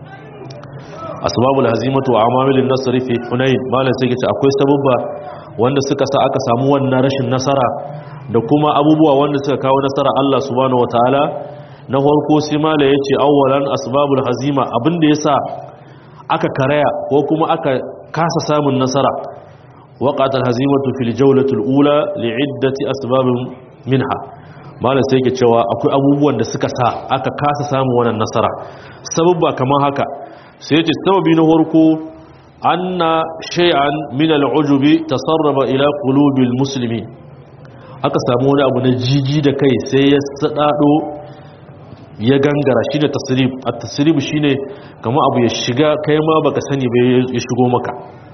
asbabul hazimatu wa amamilin nasri fi hunain malan sai kace akwai sababba wanda suka sa aka samu wannan rashin nasara da kuma abubuwa wanda suka kawo nasara Allah subhanahu wataala na farko sai mala yace awwalan asbabul hazima abinda yasa aka karaya ko kuma aka kasa samun nasara waqat alhazimatu fil jawlati alula li'iddati asbabin minha malam sai yake cewa akwai abubuwan da suka sa aka kasa samun wannan nasara sababba kamar haka sai yace sababi na farko anna shay'an min al'ujubi tasarraba ila qulubil muslimin aka samu wani abu na jiji da kai sai ya sadado ya gangara shi da tasirib a tasirib shi ne kama abu ya shiga kai ma baka sani bai ya shigo maka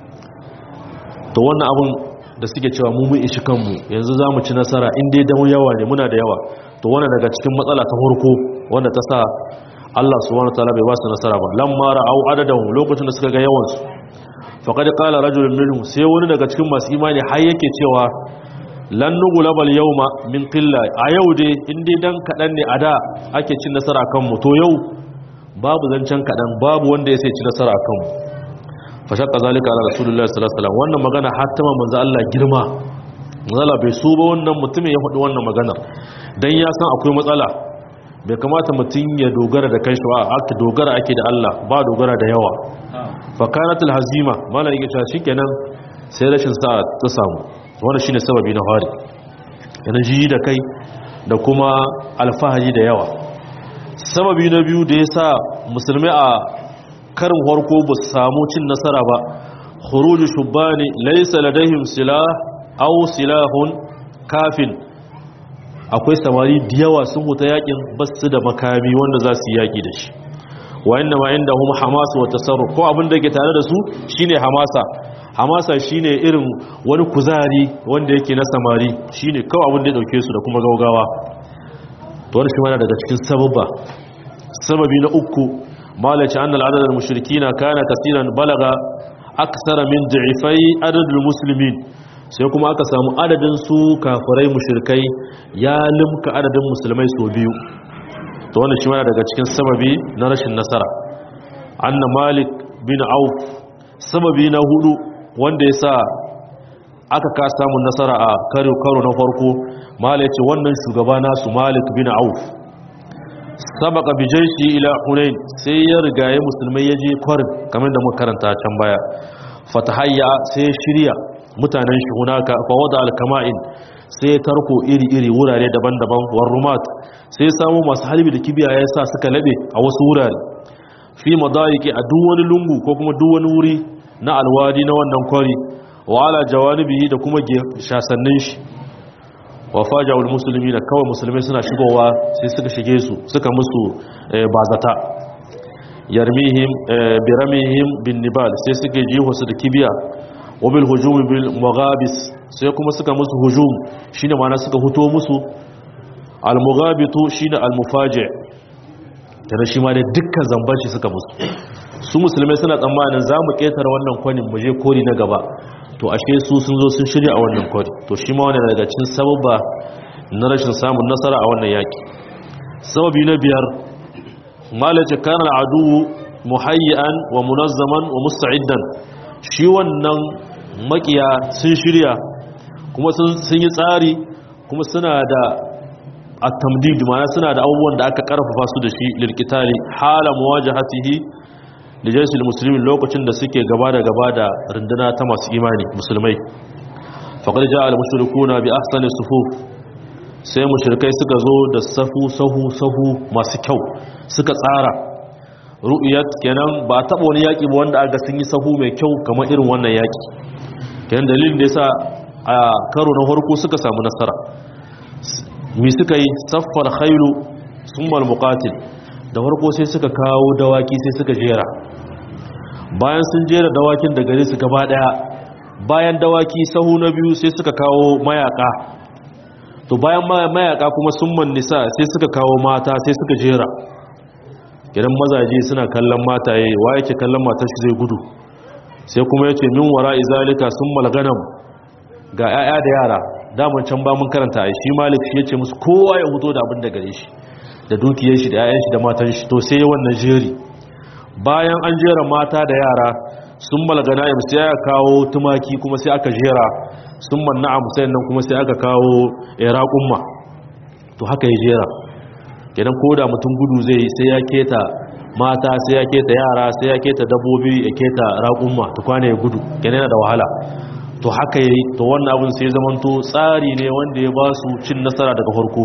to wannan abun da suke cewa mu mun ishi kanmu yanzu za mu ci nasara inda ya damu yawa ne muna da yawa to wannan daga cikin matsala ta farko wanda ta sa Allah subhanahu wataala bai ba su nasara ba lamma ra'au adadahu lokacin da suka ga yawan su faqad qala rajulun minhum sai wani daga cikin masu imani har yake cewa lan nugulabal yawma min qilla a yau dai in dai dan kadan ne a da ake cin nasara kan mu to yau babu zancen kadan babu wanda ya sai ci nasara kan mu fa shaqqa zalika ala rasulullahi sallallahu alaihi wasallam wannan magana hattama manzo Allah girma manzo Allah bai so ba wannan mutumin ya faɗi wannan magana dan ya san akwai matsala bai kamata mutum ya dogara da kanshi ba aka dogara ake da Allah ba dogara da yawa fa kanatul hazima malai yake cewa shikenan sai rashin sa ta samu wannan shine sababi na fari yana ji da kai da kuma alfahari da yawa sababi na biyu da yasa musulmai a karin farko ba su samu cin nasara ba khuruju shubani laysa ladaihim silah aw silahun kafin akwai samari da yawa sun huta yakin basu da makami wanda za su yi yaki da shi wa inna ma indahum hamasa wa tasarruf ko abin da yake tare da su shine hamasa hamasa shine irin wani kuzari wanda yake na samari shine kawai abin da ya dauke su da kuma gaugawa to wannan shi ma daga cikin sababa sababi na uku malaci annal adad al mushrikina kana kaseeran balaga aksara min du'ifai adad al muslimin sai kuma aka samu adadin su kafirai mushrikai ya limka adadin musulmai so biyu to wannan shi ma daga cikin sababi na rashin nasara anna malik bin auf sababi na hudu wanda ya sa aka ka samun nasara a karo karo na farko mala ya ce wannan shugaba nasu malik bin auf sabaka bijaishi ila hunain sai ya rigaye musulmai ya je kwarin kamar da muka karanta can baya fatahayya sai ya shirya mutanen shi hunaka fa wada alkama'in sai ya tarko iri-iri wurare daban-daban warrumat sai ya samu masu halbi da kibiya ya sa suka labe a wasu wurare fi madayiki a duk wani lungu ko kuma duk wani wuri na alwadi na wannan kwari wa ala jawanibihi da kuma shasannin shi wa faja'ul musulmi da kawai musulmai suna shigowa sai suka shige su suka musu bazata yarmihim biramihim bin nibal sai suke jiho su da kibiya wa bil hujum bil mughabis sai kuma suka musu hujum shine ma'ana suka huto musu al mughabitu shine al mufaji tare shi ma da dukkan zamban shi suka musu su musulmai suna tsammanin za mu ƙetare wannan kwanin mu je kori na gaba to ashe su sun zo sun shirya a wannan kwari to shi ma wani daga cikin sababa na rashin samun nasara a wannan yaki sababi na biyar malace kana al'adu muhayyan wa munazzaman wa musta'iddan shi wannan makiya sun shirya kuma sun yi tsari kuma suna da at-tamdid ma'ana suna da abubuwan da aka karfafa su da shi lilqitali hala muwajahatihi da jinsul musulmi lokacin da suke gaba da gaba da runduna ta masu imani musulmai faƙar ja al-mushrikuna bi ahsani sufuf sai mushrikai suka zo da safu sahu sahu masu kyau suka tsara ru'yat kenan ba taɓa wani yaƙi ba wanda aka sun yi sahu mai kyau kamar irin wannan yaƙi kenan dalilin da yasa a karo na farko suka samu nasara mi suka yi saffar khailu summal muqatil da farko sai suka kawo dawaki sai suka jera bayan sun jera dawakin da gare su gaba daya bayan dawaki sahu na biyu sai suka kawo mayaka to bayan mayaka kuma sun man nisa sai suka kawo mata sai suka jera gidan mazaje suna kallon mataye wa yake kallon matar shi zai gudu sai kuma yace min wara izalika sun malganam ga 'ya'ya da yara daman can ba mun karanta ai shi malik shi yace musu kowa ya huto da abin da gare shi da dukiyar shi da 'ya'yan shi da matan shi to sai wannan jeri bayan an jera mata da yara sun malgana ya sai aka kawo tumaki kuma sai aka jera sun manna a musayin nan kuma sai aka kawo raƙumma to haka ya jera kenan ko da mutum gudu zai sai ya keta mata sai ya keta yara sai ya keta dabbobi ya keta raƙumma ta kwana ya gudu kenan yana da wahala to haka yayi to wannan abin sai zamanto tsari ne wanda ya ba su cin nasara daga farko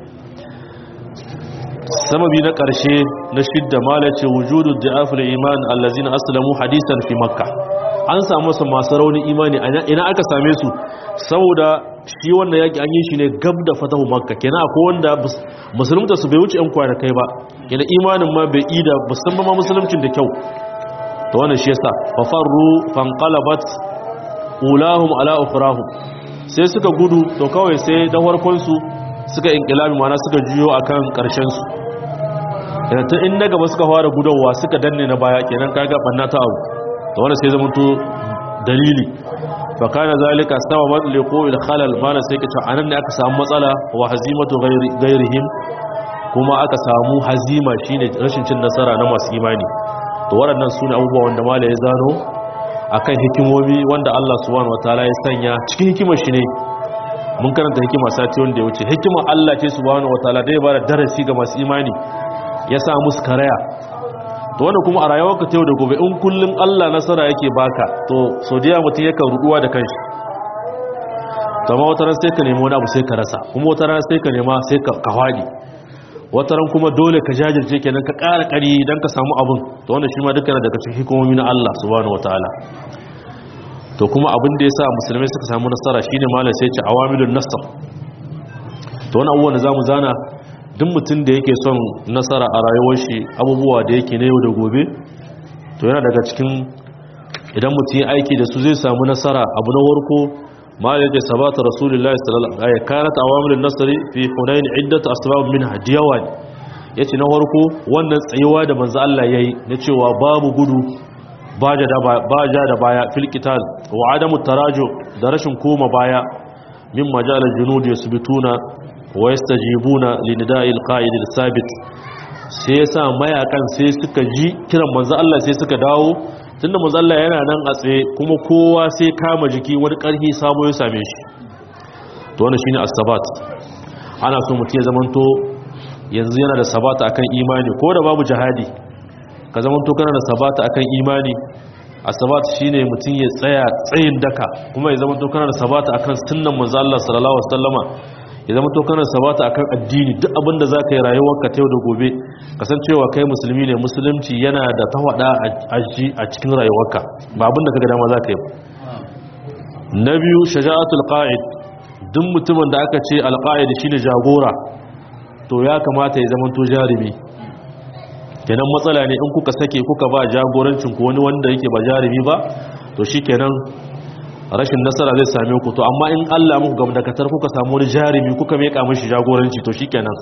sababi na ƙarshe na shidda mala ce wujudu da'aful iman allazina aslamu hadisan fi makka an samu su masu raunin imani ina aka same su saboda shi wannan yaki an yi shi ne gab da fatahu makka kenan akwai wanda musulunta su bai wuce yan kwanakai ba kenan imanin ma bai ida musamman ma musuluncin da kyau to wannan shi yasa fa farru fanqalabat ulahum ala ukhrahum sai suka gudu to kawai sai da farkon su suka inqilabi mana suka juyo akan karshen su kenan tun in na gaba suka fara gudowa suka danne na baya kenan kaga banna ta abu to wannan sai zama to dalili fa kana zalika sababan liqo'il khalal mana sai kace anan ne aka samu matsala wa hazimatu ghairihim kuma aka samu hazima shine rashin cin nasara na masu imani to waɗannan sune abubuwa wanda mala ya zano akan hikimomi wanda Allah subhanahu wataala ya sanya cikin hikimar shi ne mun karanta hikima sati wanda ya wuce hikimar Allah ce subhanahu wataala da ya bada darasi ga masu imani ya sa musu karaya to wannan kuma a rayuwarka ta yau da gobe in kullum Allah nasara yake baka to so da mutum yakan ruduwa da kanshi to amma wata ran sai ka nemi wani abu sai ka rasa kuma wata ran sai ka nema sai ka kawadi wata ran kuma dole ka jajirce kenan ka ƙara ƙari dan ka samu abun to wannan shi ma duka daga cikin hikimomi na Allah subhanahu wataala to kuma abin da yasa musulmai suka samu nasara shine malam sai ya ce awamilun nasr to wannan abubuwan da zamu zana duk mutum da yake son nasara a rayuwar shi abubuwa da yake na yau da gobe to yana daga cikin idan mutum ya aiki da su zai samu nasara abu na warko ma da yake sabata rasulullahi sallallahu alaihi wasallam kanat awamilun nasri fi hunain iddat asbab minha diyawan yace na warko wannan tsayuwa da manzo Allah yayi na cewa babu gudu ba ja da baya fil qital wa adamu taraju da rashin koma baya min majalal junud yasbituna wa yastajibuna li nida'il qa'id al-sabit sai yasa mayakan sai suka ji kiran manzo Allah sai suka dawo tunda manzo Allah yana nan a tsaye kuma kowa sai kama jiki wani karfi sabo ya same shi to wannan shine as-sabat ana so mutum ya zamanto yanzu yana da sabata akan imani ko da babu jihadi ka zamanto kana da sabata akan imani as-sabat shine mutum ya tsaya tsayin daka kuma ya zamanto kana da sabata akan sunnan manzo Allah sallallahu alaihi wasallama ya zama to kana sabata akan addini duk abin da zaka yi rayuwarka ta yau da gobe kasancewa kai musulmi ne musulunci yana da tawada a cikin rayuwarka ba abin da kaga dama zaka yi na biyu shaja'atul qa'id duk mutumin da aka ce alqa'id shine jagora to ya kamata ya zama to jarumi kenan matsala ne in kuka sake kuka ba jagorancin ku wani wanda yake ba jarumi ba to shikenan rashin nasara zai same ku to amma in Allah muku gamdakatar kuka samu wani jarumi kuka meka mishi jagoranci to shikenan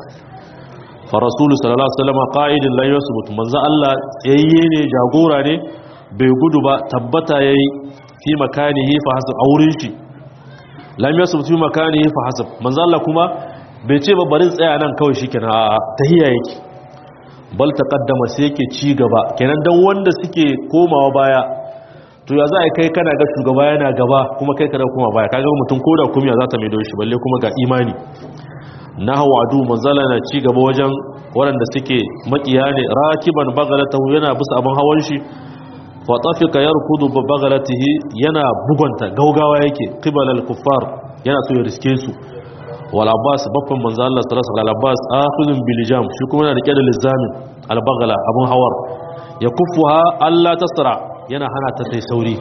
fa rasulu sallallahu alaihi wasallam qa'idun la yusbut manzo Allah tsayayye ne jagora ne bai gudu ba tabbata yayi fi makanihi fa hasab aurin shi lam yusbut fi makanihi fa hasab manzo Allah kuma bai ce ba bari tsaya nan kawai shikenan a tahiyya yake bal taqaddama sai yake ci gaba kenan dan wanda suke komawa baya to ya za a kai kana ga shugaba yana gaba kuma kai kada kuma baya kaga mutum ko da kumiya za ta mai shi balle kuma ga imani na hawa adu manzala na ci gaba wajen waɗanda suke makiya ne rakiban bagalatahu yana bisa abin hawan shi fa tafika yarkudu bi bagalatihi yana bugunta gaugawa yake qibalal kuffar yana so ya riske su wal abbas baffan manzo Allah sallallahu alaihi wasallam abbas akhudun bil jam shi kuma yana rike da lizamin al bagala abun hawar ya kuffuha Allah tasra yana hana ta tai sauri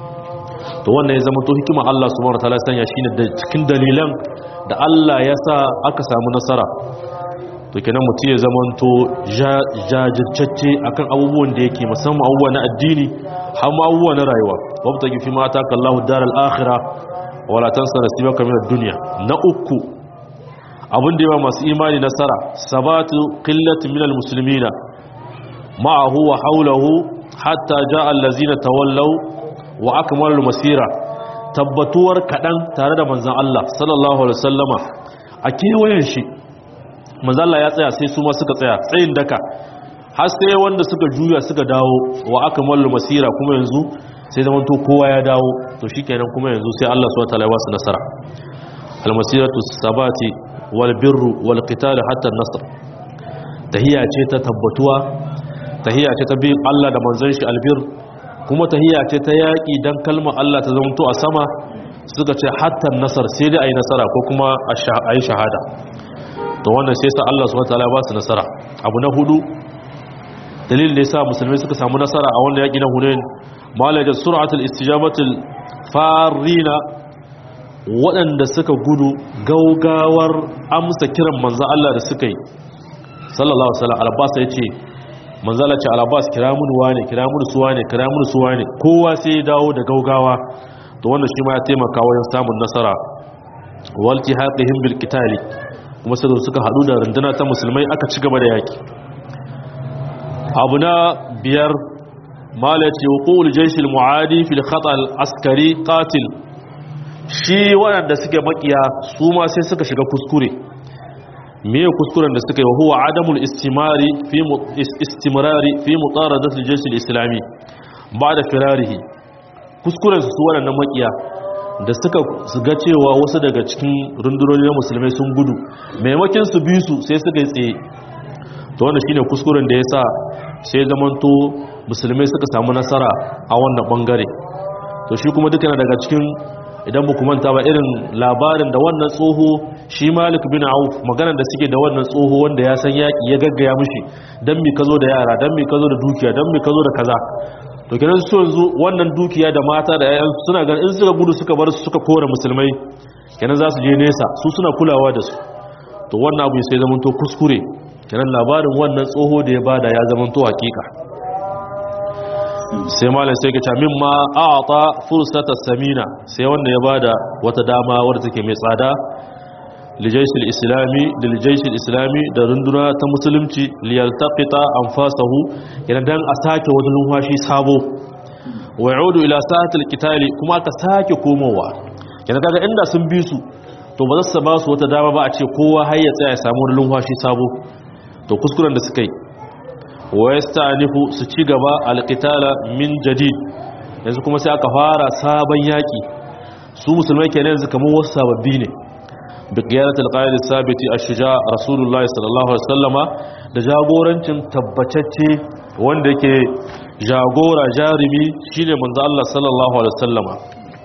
to wannan ya zama to hikima Allah subhanahu wataala ya sanya shine da cikin dalilan da Allah ya sa aka samu nasara to kenan mutum ya zama to jajirtacce akan abubuwan da yake musamman abubuwa na addini har ma abubuwa na rayuwa wabta gifi mata kallahu daral akhirah wala tansa nasibaka min ad-dunya na uku abin da yawa masu imani nasara sabatu qillati min al-muslimina ma'ahu wa hawlahu hatta ja'a allazina tawallaw wa akmalu masira tabbatuwar kadan tare da manzon Allah sallallahu alaihi wasallama a kewayen shi manzon Allah ya tsaya sai su ma suka tsaya tsayin daka har sai wanda suka juya suka dawo wa akmalu masira kuma yanzu sai zaman to kowa ya dawo to shikenan kuma yanzu sai Allah subhanahu wataala ya wasu nasara almasiratu sabati wal birru wal qital hatta an-nasr tahiya ce ta tabbatuwa tahiya ce ta bin Allah da manzon shi albir kuma tahiya ce ta yaki dan kalmar Allah ta zamanto a sama suka ce hatta nasar sai dai ayi nasara ko kuma ayi shahada to wannan sai sa Allah subhanahu wataala ya ba su nasara abu na hudu dalilin da yasa musulmai suka samu nasara a wannan yaki na Hunain malajar suratul istijabatul farina waɗanda suka gudu gaugawar amsa kiran manzan Allah da suka yi sallallahu alaihi wasallam albasa yace manzan Allah ce albas kira mun wane kira mun suwa ne kira mun suwa ne kowa sai ya dawo da gaugawa to wannan shi ma ya taimaka wajen samun nasara walti haqihim bil qitali kuma sai suka hadu da runduna ta musulmai aka ci gaba da yaki abu na biyar malaci hukul jaishil mu'adi fil khatal askari qatil shi waɗanda suke makiya su ma sai suka shiga kuskure me kuskuren da suka yi huwa adamul istimari fi istimrari fi mutaradat al-jaysh al-islami ba'da firarihi kuskuren su waɗannan makiya da suka ga cewa wasu daga cikin rundunonin musulmai sun gudu maimakin su bi su sai suka yi tsaye to wannan shine kuskuren da yasa sai zamanto musulmai suka samu nasara a wannan bangare to shi kuma duka daga cikin idan ba manta ba irin labarin da wannan tsoho shi malik bin auf maganar da suke da wannan tsoho wanda ya san yaƙi ya gaggaya mushi don mi ka zo da yara don mi ka zo da dukiya don mi ka zo da kaza to kenan su yanzu wannan dukiya da mata da yayan suna ganin in suka gudu suka bar su suka kore musulmai kenan za su je nesa su suna kulawa da su to wannan abu sai zamanto kuskure kenan labarin wannan tsoho da ya bada ya zamanto hakika sai malam sai ka ce mimma a'ata fursata samina sai wanda ya bada wata dama wadda take mai tsada lijaisul islami da lijaisul islami da runduna ta musulunci liyaltaqita anfasahu yana dan a sake wani numfashi sabo wa yaudu ila sa'atil qitali kuma aka sake komowa yana kaga inda sun bi su to ba za su ba su wata dama ba a ce kowa har ya tsaya ya samu wani numfashi sabo to kuskuren da suka yi wa yasta'nifu su ci gaba alqitala min jadid yanzu kuma sai aka fara sabon yaki su musulmai kenan yanzu kamar wasu sababbi ne bi qiyadatil qaid sabiti ash-shuja rasulullahi sallallahu alaihi wasallama da jagorancin tabbatacce wanda yake jagora jarimi shine manzo Allah sallallahu alaihi wasallama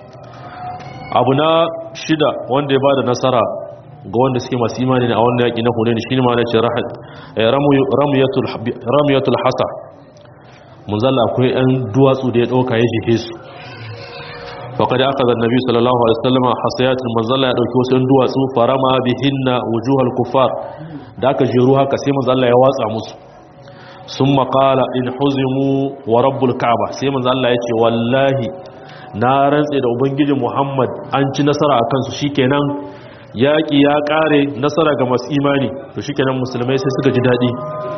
abu na shida wanda ya bada nasara ga wanda suke masu imani ne a wannan yaƙi na hunaini shine ma nace ramiyatul ramiyatul hasa mun zalla akwai ɗan duwatsu da ya ɗauka ya jihe su faqad akhadha an-nabi sallallahu alaihi wasallam hasayatul manzalla ya dauki wasu ɗan duwatsu farama bihinna wujuhal kuffar da aka jeru haka sai manzalla ya watsa musu summa qala in huzimu wa rabbul ka'ba sai manzalla ya ce wallahi na rantse da ubangijin muhammad an ci nasara a kansu shikenan yaƙi ya ƙare nasara ga masu imani to shi kenan musulmai sai suka ji daɗi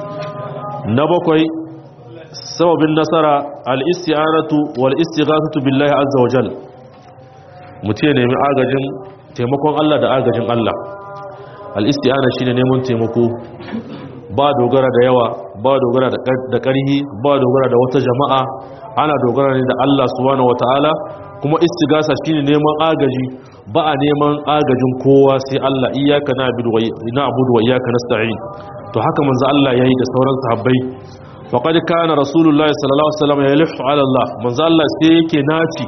na bakwai sababin nasara al'istiyanatu wal'istighasatu billahi azza wajal mutu ya nemi agajin taimakon Allah da agajin Allah al'istiyana shi ne neman taimako ba dogara da yawa ba dogara da ƙarhi ba dogara da wata jama'a ana dogara ne da Allah subhanahu wata'ala kuma istigasa shine neman agaji ba a neman agajin kowa sai Allah iyyaka na'budu wa na'budu wa iyyaka nasta'in to haka manzo Allah yayi da sauran sahabbai faqad kana rasulullahi sallallahu alaihi wasallam yalifu ala Allah manzo Allah sai yake naci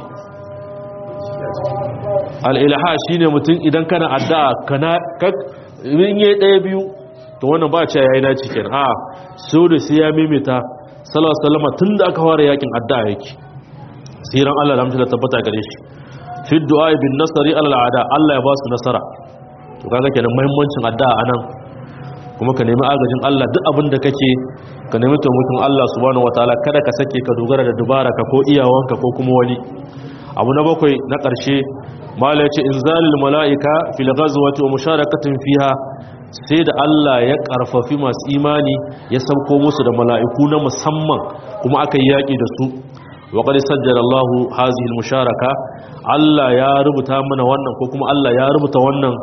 al-ilaha shine mutum idan kana addu'a kana in yayi daya biyu to wannan ba ce yayi naci kenan a so da sai ya mimita sallallahu alaihi wasallam tunda aka fara yakin addu'a yake siran Allah da mutunta tabbata gare shi fi du'a bin nasari alal ada Allah ya ba su nasara to kaga kenan muhimmancin addu'a anan kuma ka nemi agajin Allah duk abin da kake ka nemi taimakon Allah subhanahu wataala kada ka sake ka dogara da dubara ka ko iyawanka ko kuma wani abu na bakwai na ƙarshe mala yace inzalil malaika fil ghazwati wa musharakatin fiha sai da Allah ya karfafi masu imani ya sauko musu da mala'iku na musamman kuma aka yi yaƙi da su waƙar sajjar Allah hazihil musharaka Allah ya rubuta mana wannan ko kuma Allah ya rubuta wannan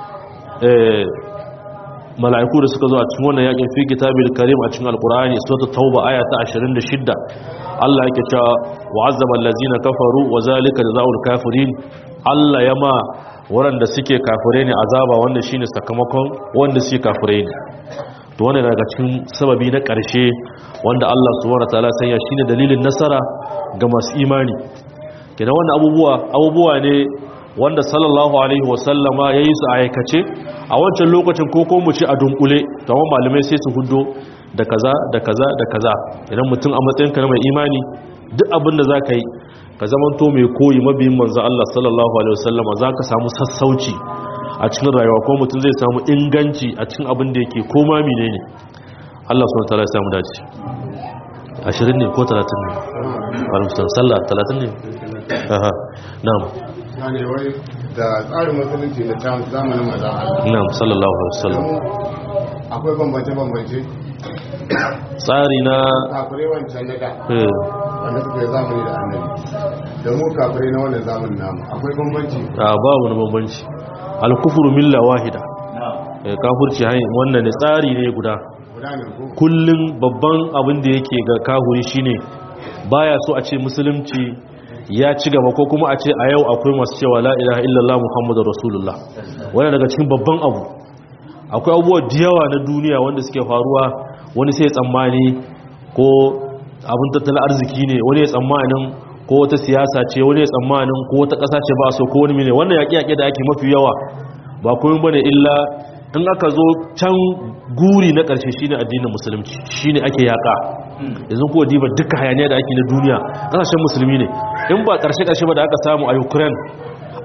mala'iku da suka zo a cikin wannan yakin fi kitabil karim a cikin alqur'ani sura tauba aya ta 26 Allah yake cewa wa'azzaba allazina kafaru wa zalika jazaa'ul kafirin Allah ya ma waɗanda suke kafirai ne azaba wanda shine sakamakon wanda suke kafirai ne to wannan daga cikin sababi na ƙarshe wanda Allah subhanahu wataala sanya shine dalilin nasara ga masu imani kenan wannan abubuwa abubuwa ne wanda sallallahu alaihi wasallama yayi su a aikace a wancan lokacin ko ko mu ci a dunkule to amma malamai sai su hudo da kaza da kaza da kaza idan mutum a matsayin ka na mai imani duk abin da zaka yi ka zamanto mai koyi mabiyin manzo Allah sallallahu alaihi wasallama zaka samu sassauci a cikin rayuwa ko mutum zai samu inganci a cikin abin da yake koma menene Allah subhanahu wataala ya samu dace 20 ne ko 30 ne alhamdulillah sallah 30 ne aha na'am ne wai da tsarin musulunci na ta zamanin maza na'am sallallahu alaihi wasallam akwai bambance bambance tsari na kafirai wancan na da eh, wanda suka yi zamani da annabi da mu kafirai na wannan zamanin namu akwai bambanci a babu na bambanci al-kufru milla wahida eh, kafirci hanyar wannan ne tsari ne guda guda ne ko kullum babban abin da yake ga kahuri shine baya so a ce musulunci ya ci gaba ko kuma a ce a yau akwai masu cewa la ilaha illallah muhammadu rasulullah wani daga cikin babban abu akwai abubuwa da yawa na duniya wanda suke faruwa wani sai ya tsammani ko abin tattalin arziki ne wani ya tsammanin ko wata siyasa ce wani ya tsammanin ko wata ƙasa ce ba so ko wani mene wannan yaƙi-yaƙi da ake mafi yawa ba komai bane illa in aka zo can guri na ƙarshe shine addinin musulunci shine ake yaƙa yanzu kuwa diba duka hayaniya da ake na duniya ƙasashen musulmi ne in ba ƙarshe ƙarshe ba da aka samu a ukraine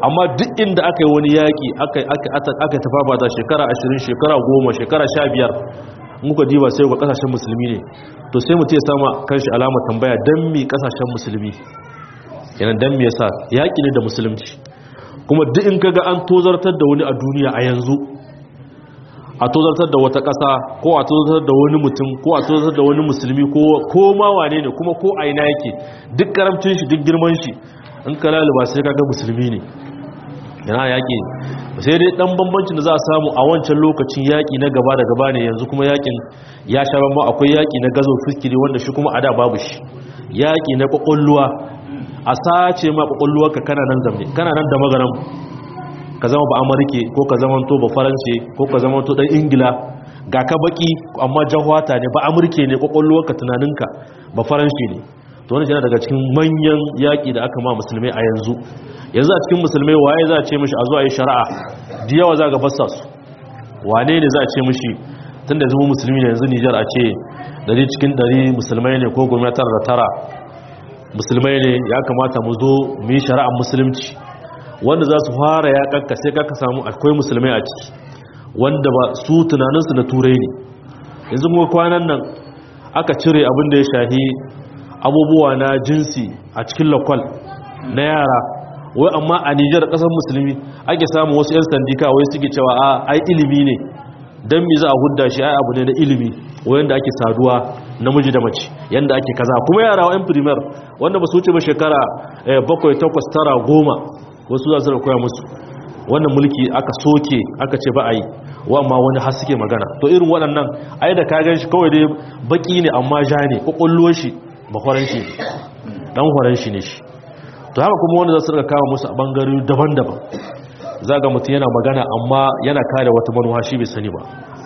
amma duk inda aka yi wani yaƙi aka tafa ba ta shekara 20 shekara 10 shekara 15 muka diba sai ga kasashen musulmi ne to sai mutum ya sama kanshi alamar tambaya don mi kasashen musulmi yana don mi yasa yaƙi ne da musulunci kuma duk in kaga an tozartar da wani a duniya a yanzu a tozartar da wata ƙasa ko a tozartar da wani mutum ko a tozartar da wani musulmi ko ma wane ne kuma ko a ina yake duk karamcin shi duk girman shi in ka laluba sai kaga musulmi ne yana yaƙi sai dai ɗan bambancin da za a samu a wancan lokacin yaƙi na gaba da gaba ne yanzu kuma yaƙin ya sha bamba akwai yaƙi na gazo fikiri wanda shi kuma a da babu shi yaƙi na ƙwaƙwalluwa a sace ma ƙwaƙwalluwarka kana nan zamne kana nan da magaran ka zama ba amurke ko ka zama to ba farance ko ka zama to ɗan ingila ga ka baki amma jahwata ne ba amurke ne ƙwaƙwalluwarka tunaninka ba faranshi ne to wani yana daga cikin manyan yaƙi da aka ma musulmai a yanzu yanzu a cikin musulmai waye za a ce mishi a zuwa yi shari'a da yawa za ga fassa su wane ne za a ce mishi tun da zama musulmi ne yanzu nijar a ce dari cikin dari musulmai ne ko gwamnatar da tara musulmai ne ya kamata mu zo mu yi shari'ar musulunci wanda za su fara ya kakka sai kakka samu akwai musulmai a ciki wanda ba su tunaninsu na turai ne yanzu kuma kwanan nan aka cire abin da ya shahi abubuwa na jinsi a cikin lakwal na yara wai amma a nijar kasar musulmi ake samun wasu 'yan sandika wai suke cewa a ai ilimi ne don mi za a hudda shi ai abu ne na ilimi wanda ake saduwa namiji da mace yanda ake kaza kuma yara wa'yan primer wanda ba su wuce ba shekara bakwai takwas tara goma wasu za su da koya musu wannan mulki aka soke aka ce ba a yi wa amma wani har suke magana to irin waɗannan ai da ka gan shi kawai dai baki ne amma ja ne kwakwallo shi ba horon shi dan horon shi ne shi to haka kuma wanda za su rika kama musu a bangare daban-daban za ga mutum yana magana amma yana kare wata manuwa shi bai sani ba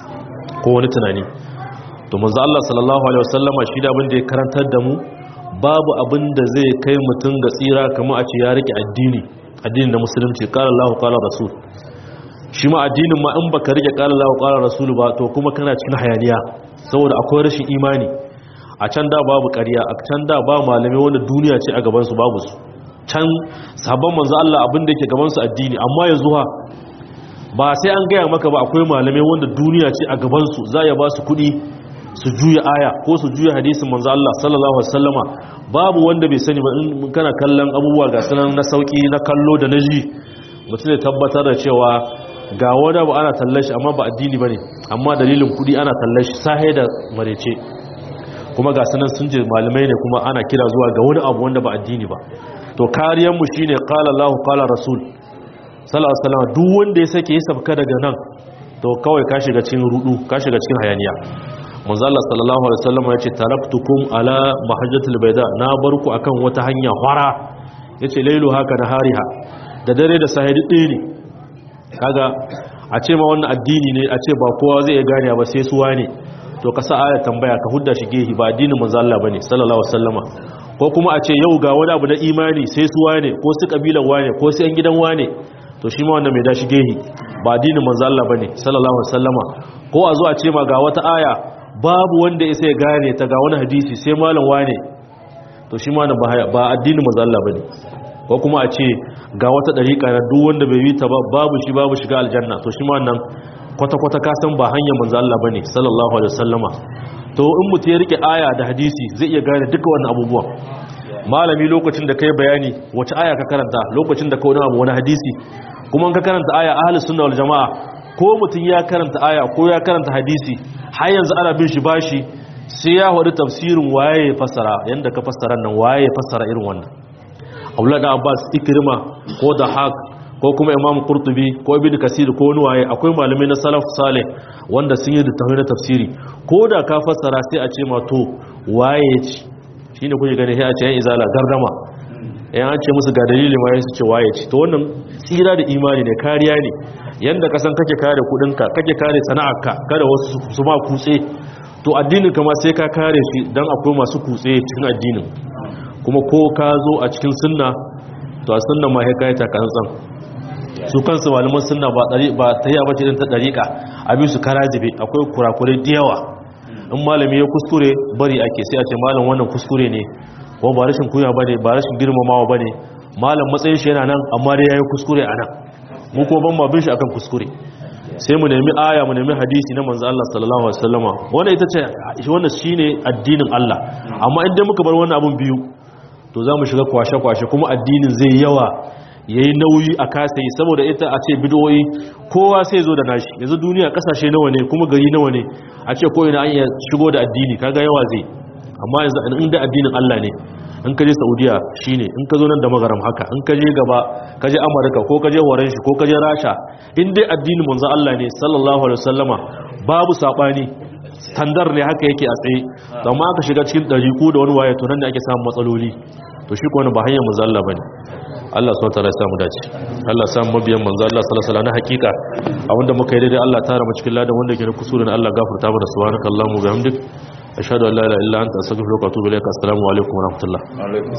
ko wani tunani to manzo Allah sallallahu alaihi wasallama shi da abin da ya karantar da mu babu abin da zai kai mutum ga tsira kamar a ce ya rike addini addinin na musulunci qala Allahu qala rasul shi ma addinin ma in baka rike qala Allahu qala rasul ba to kuma kana cikin hayaniya saboda akwai rashin imani a can da babu ƙarya a can da ba malamai wanda duniya ce a gaban su babu su can sabon manzo Allah abin da yake gaban su addini amma yanzu ha ba sai an gaya maka ba akwai malamai wanda duniya ce a gaban su za ya ba su kuɗi su juya aya ko su juya hadisin manzo Allah sallallahu alaihi wasallama babu wanda bai sani ba in kana kallon abubuwa ga sanan na sauki na kallo da na ji mutum ya tabbatar da cewa ga wani ba ana tallar shi amma ba addini bane amma dalilin kuɗi ana tallar shi sahe da marece kuma ga sanan sun je malamai ne kuma ana kira zuwa ga wani abu wanda ba addini ba to kariyanmu shi ne ƙala Allah ƙala Rasul salama duk wanda ya sake ya sabka daga nan to kawai ka shiga cikin rudu ka shiga cikin hayaniya manzala sallallahu alaihi wasallam ya ce taraktukum ala mahajjatul baida na barku akan wata hanya fara yace lailu haka da hariha da dare da sahidi ɗaya ne kaga a ce ma wannan addini ne a ce ba kowa zai iya gane ba sai suwa ne to ka sa aya tambaya ka hudda shi gehi ba addinin manzo Allah bane sallallahu alaihi wasallama ko kuma a ce yau ga wani abu na imani sai su wane ko su kabilan wane ko su yan gidan wane to shi ma wannan mai dashi gehi ba addinin manzo Allah bane sallallahu alaihi wasallama ko a zo a ce ma ga wata aya babu wanda ya sai gane ta ga wani hadisi sai malam wane to shi ma ba addinin manzo Allah bane ko kuma a ce ga wata dariƙa na duk wanda bai yi ta ba babu shi babu shiga aljanna to shi ma wannan kwata-kwata ka san ba hanyar manzo Allah bane sallallahu alaihi wasallama to in mutum ya rike aya da hadisi zai iya gane duka wannan abubuwan malami lokacin da kai bayani wace aya ka karanta lokacin da ka wani abu wani hadisi kuma ka karanta aya ahlus sunna wal jamaa ko mutum ya karanta aya ko ya karanta hadisi har yanzu ana bin shi bashi sai ya wadi tafsirin waye ya fassara yanda ka fassara nan waye ya fassara irin wannan Abdullah da Abbas Ikrima ko da Haq ko kuma Imam Qurtubi ko Ibn Kasir ko wani waye akwai malamai na salaf salih wanda sun yi littafai na tafsiri ko da ka fassara sai a ce ma to waye ya ci shine kuke gani sai a ce yan izala gardama yan an ce musu ga dalili ma su ce waye ci to wannan tsira da imani ne kariya ne yanda ka san kake kare kudinka kake kare sana'arka kada wasu su ma kutse to addinin kama sai ka kare shi dan akwai masu kutse cikin addinin kuma ko ka zo a cikin sunna to a sunna ma sai kai ta kansan su kansu malaman sunna ba dari ba ta yi abace din ta dariƙa abin su karajibe akwai kurakurai da yawa in malami ya kuskure bari ake sai a ce malam wannan kuskure ne ko ba rashin kunya bane ba rashin girmamawa bane malam matsayin shi yana nan amma dai yayi kuskure a nan mu kuma ban ma bin shi akan kuskure sai mu nemi aya mu nemi hadisi na manzo Allah sallallahu alaihi wasallama wannan ita ce wannan shine addinin Allah amma idan muka bar wannan abun biyu to za mu shiga kwashe-kwashe kuma addinin zai yawa yayi nauyi a kasa yi saboda ita a ce bidoyi kowa sai zo da nashi yanzu duniya kasashe nawa ne kuma gari nawa ne a ce ko ina an iya shigo da addini kaga yawa zai amma yanzu inda addinin Allah ne in ka je Saudiya shine in ka zo nan da magaram haka in ka je gaba ka je Amurka ko ka je Horon shi ko ka je Rasha in dai addinin manzo Allah ne sallallahu alaihi wasallama babu sabani standard ne haka yake a tsaye to amma aka shiga cikin dariku da wani waye to nan ne ake samun matsaloli to shi ko wani ba hanyar manzo Allah bane Allah subhanahu wataala ya samu dace Allah ya samu mabiyan manzo Allah sallallahu alaihi wasallam na hakika abinda muka yi daidai Allah tara mu cikin ladan wanda ke na kusuri na Allah gafarta mana subhanakallahumma wa bihamdik ashhadu an la ilaha illa anta astaghfiruka wa atubu ilaik assalamu alaikum wa rahmatullah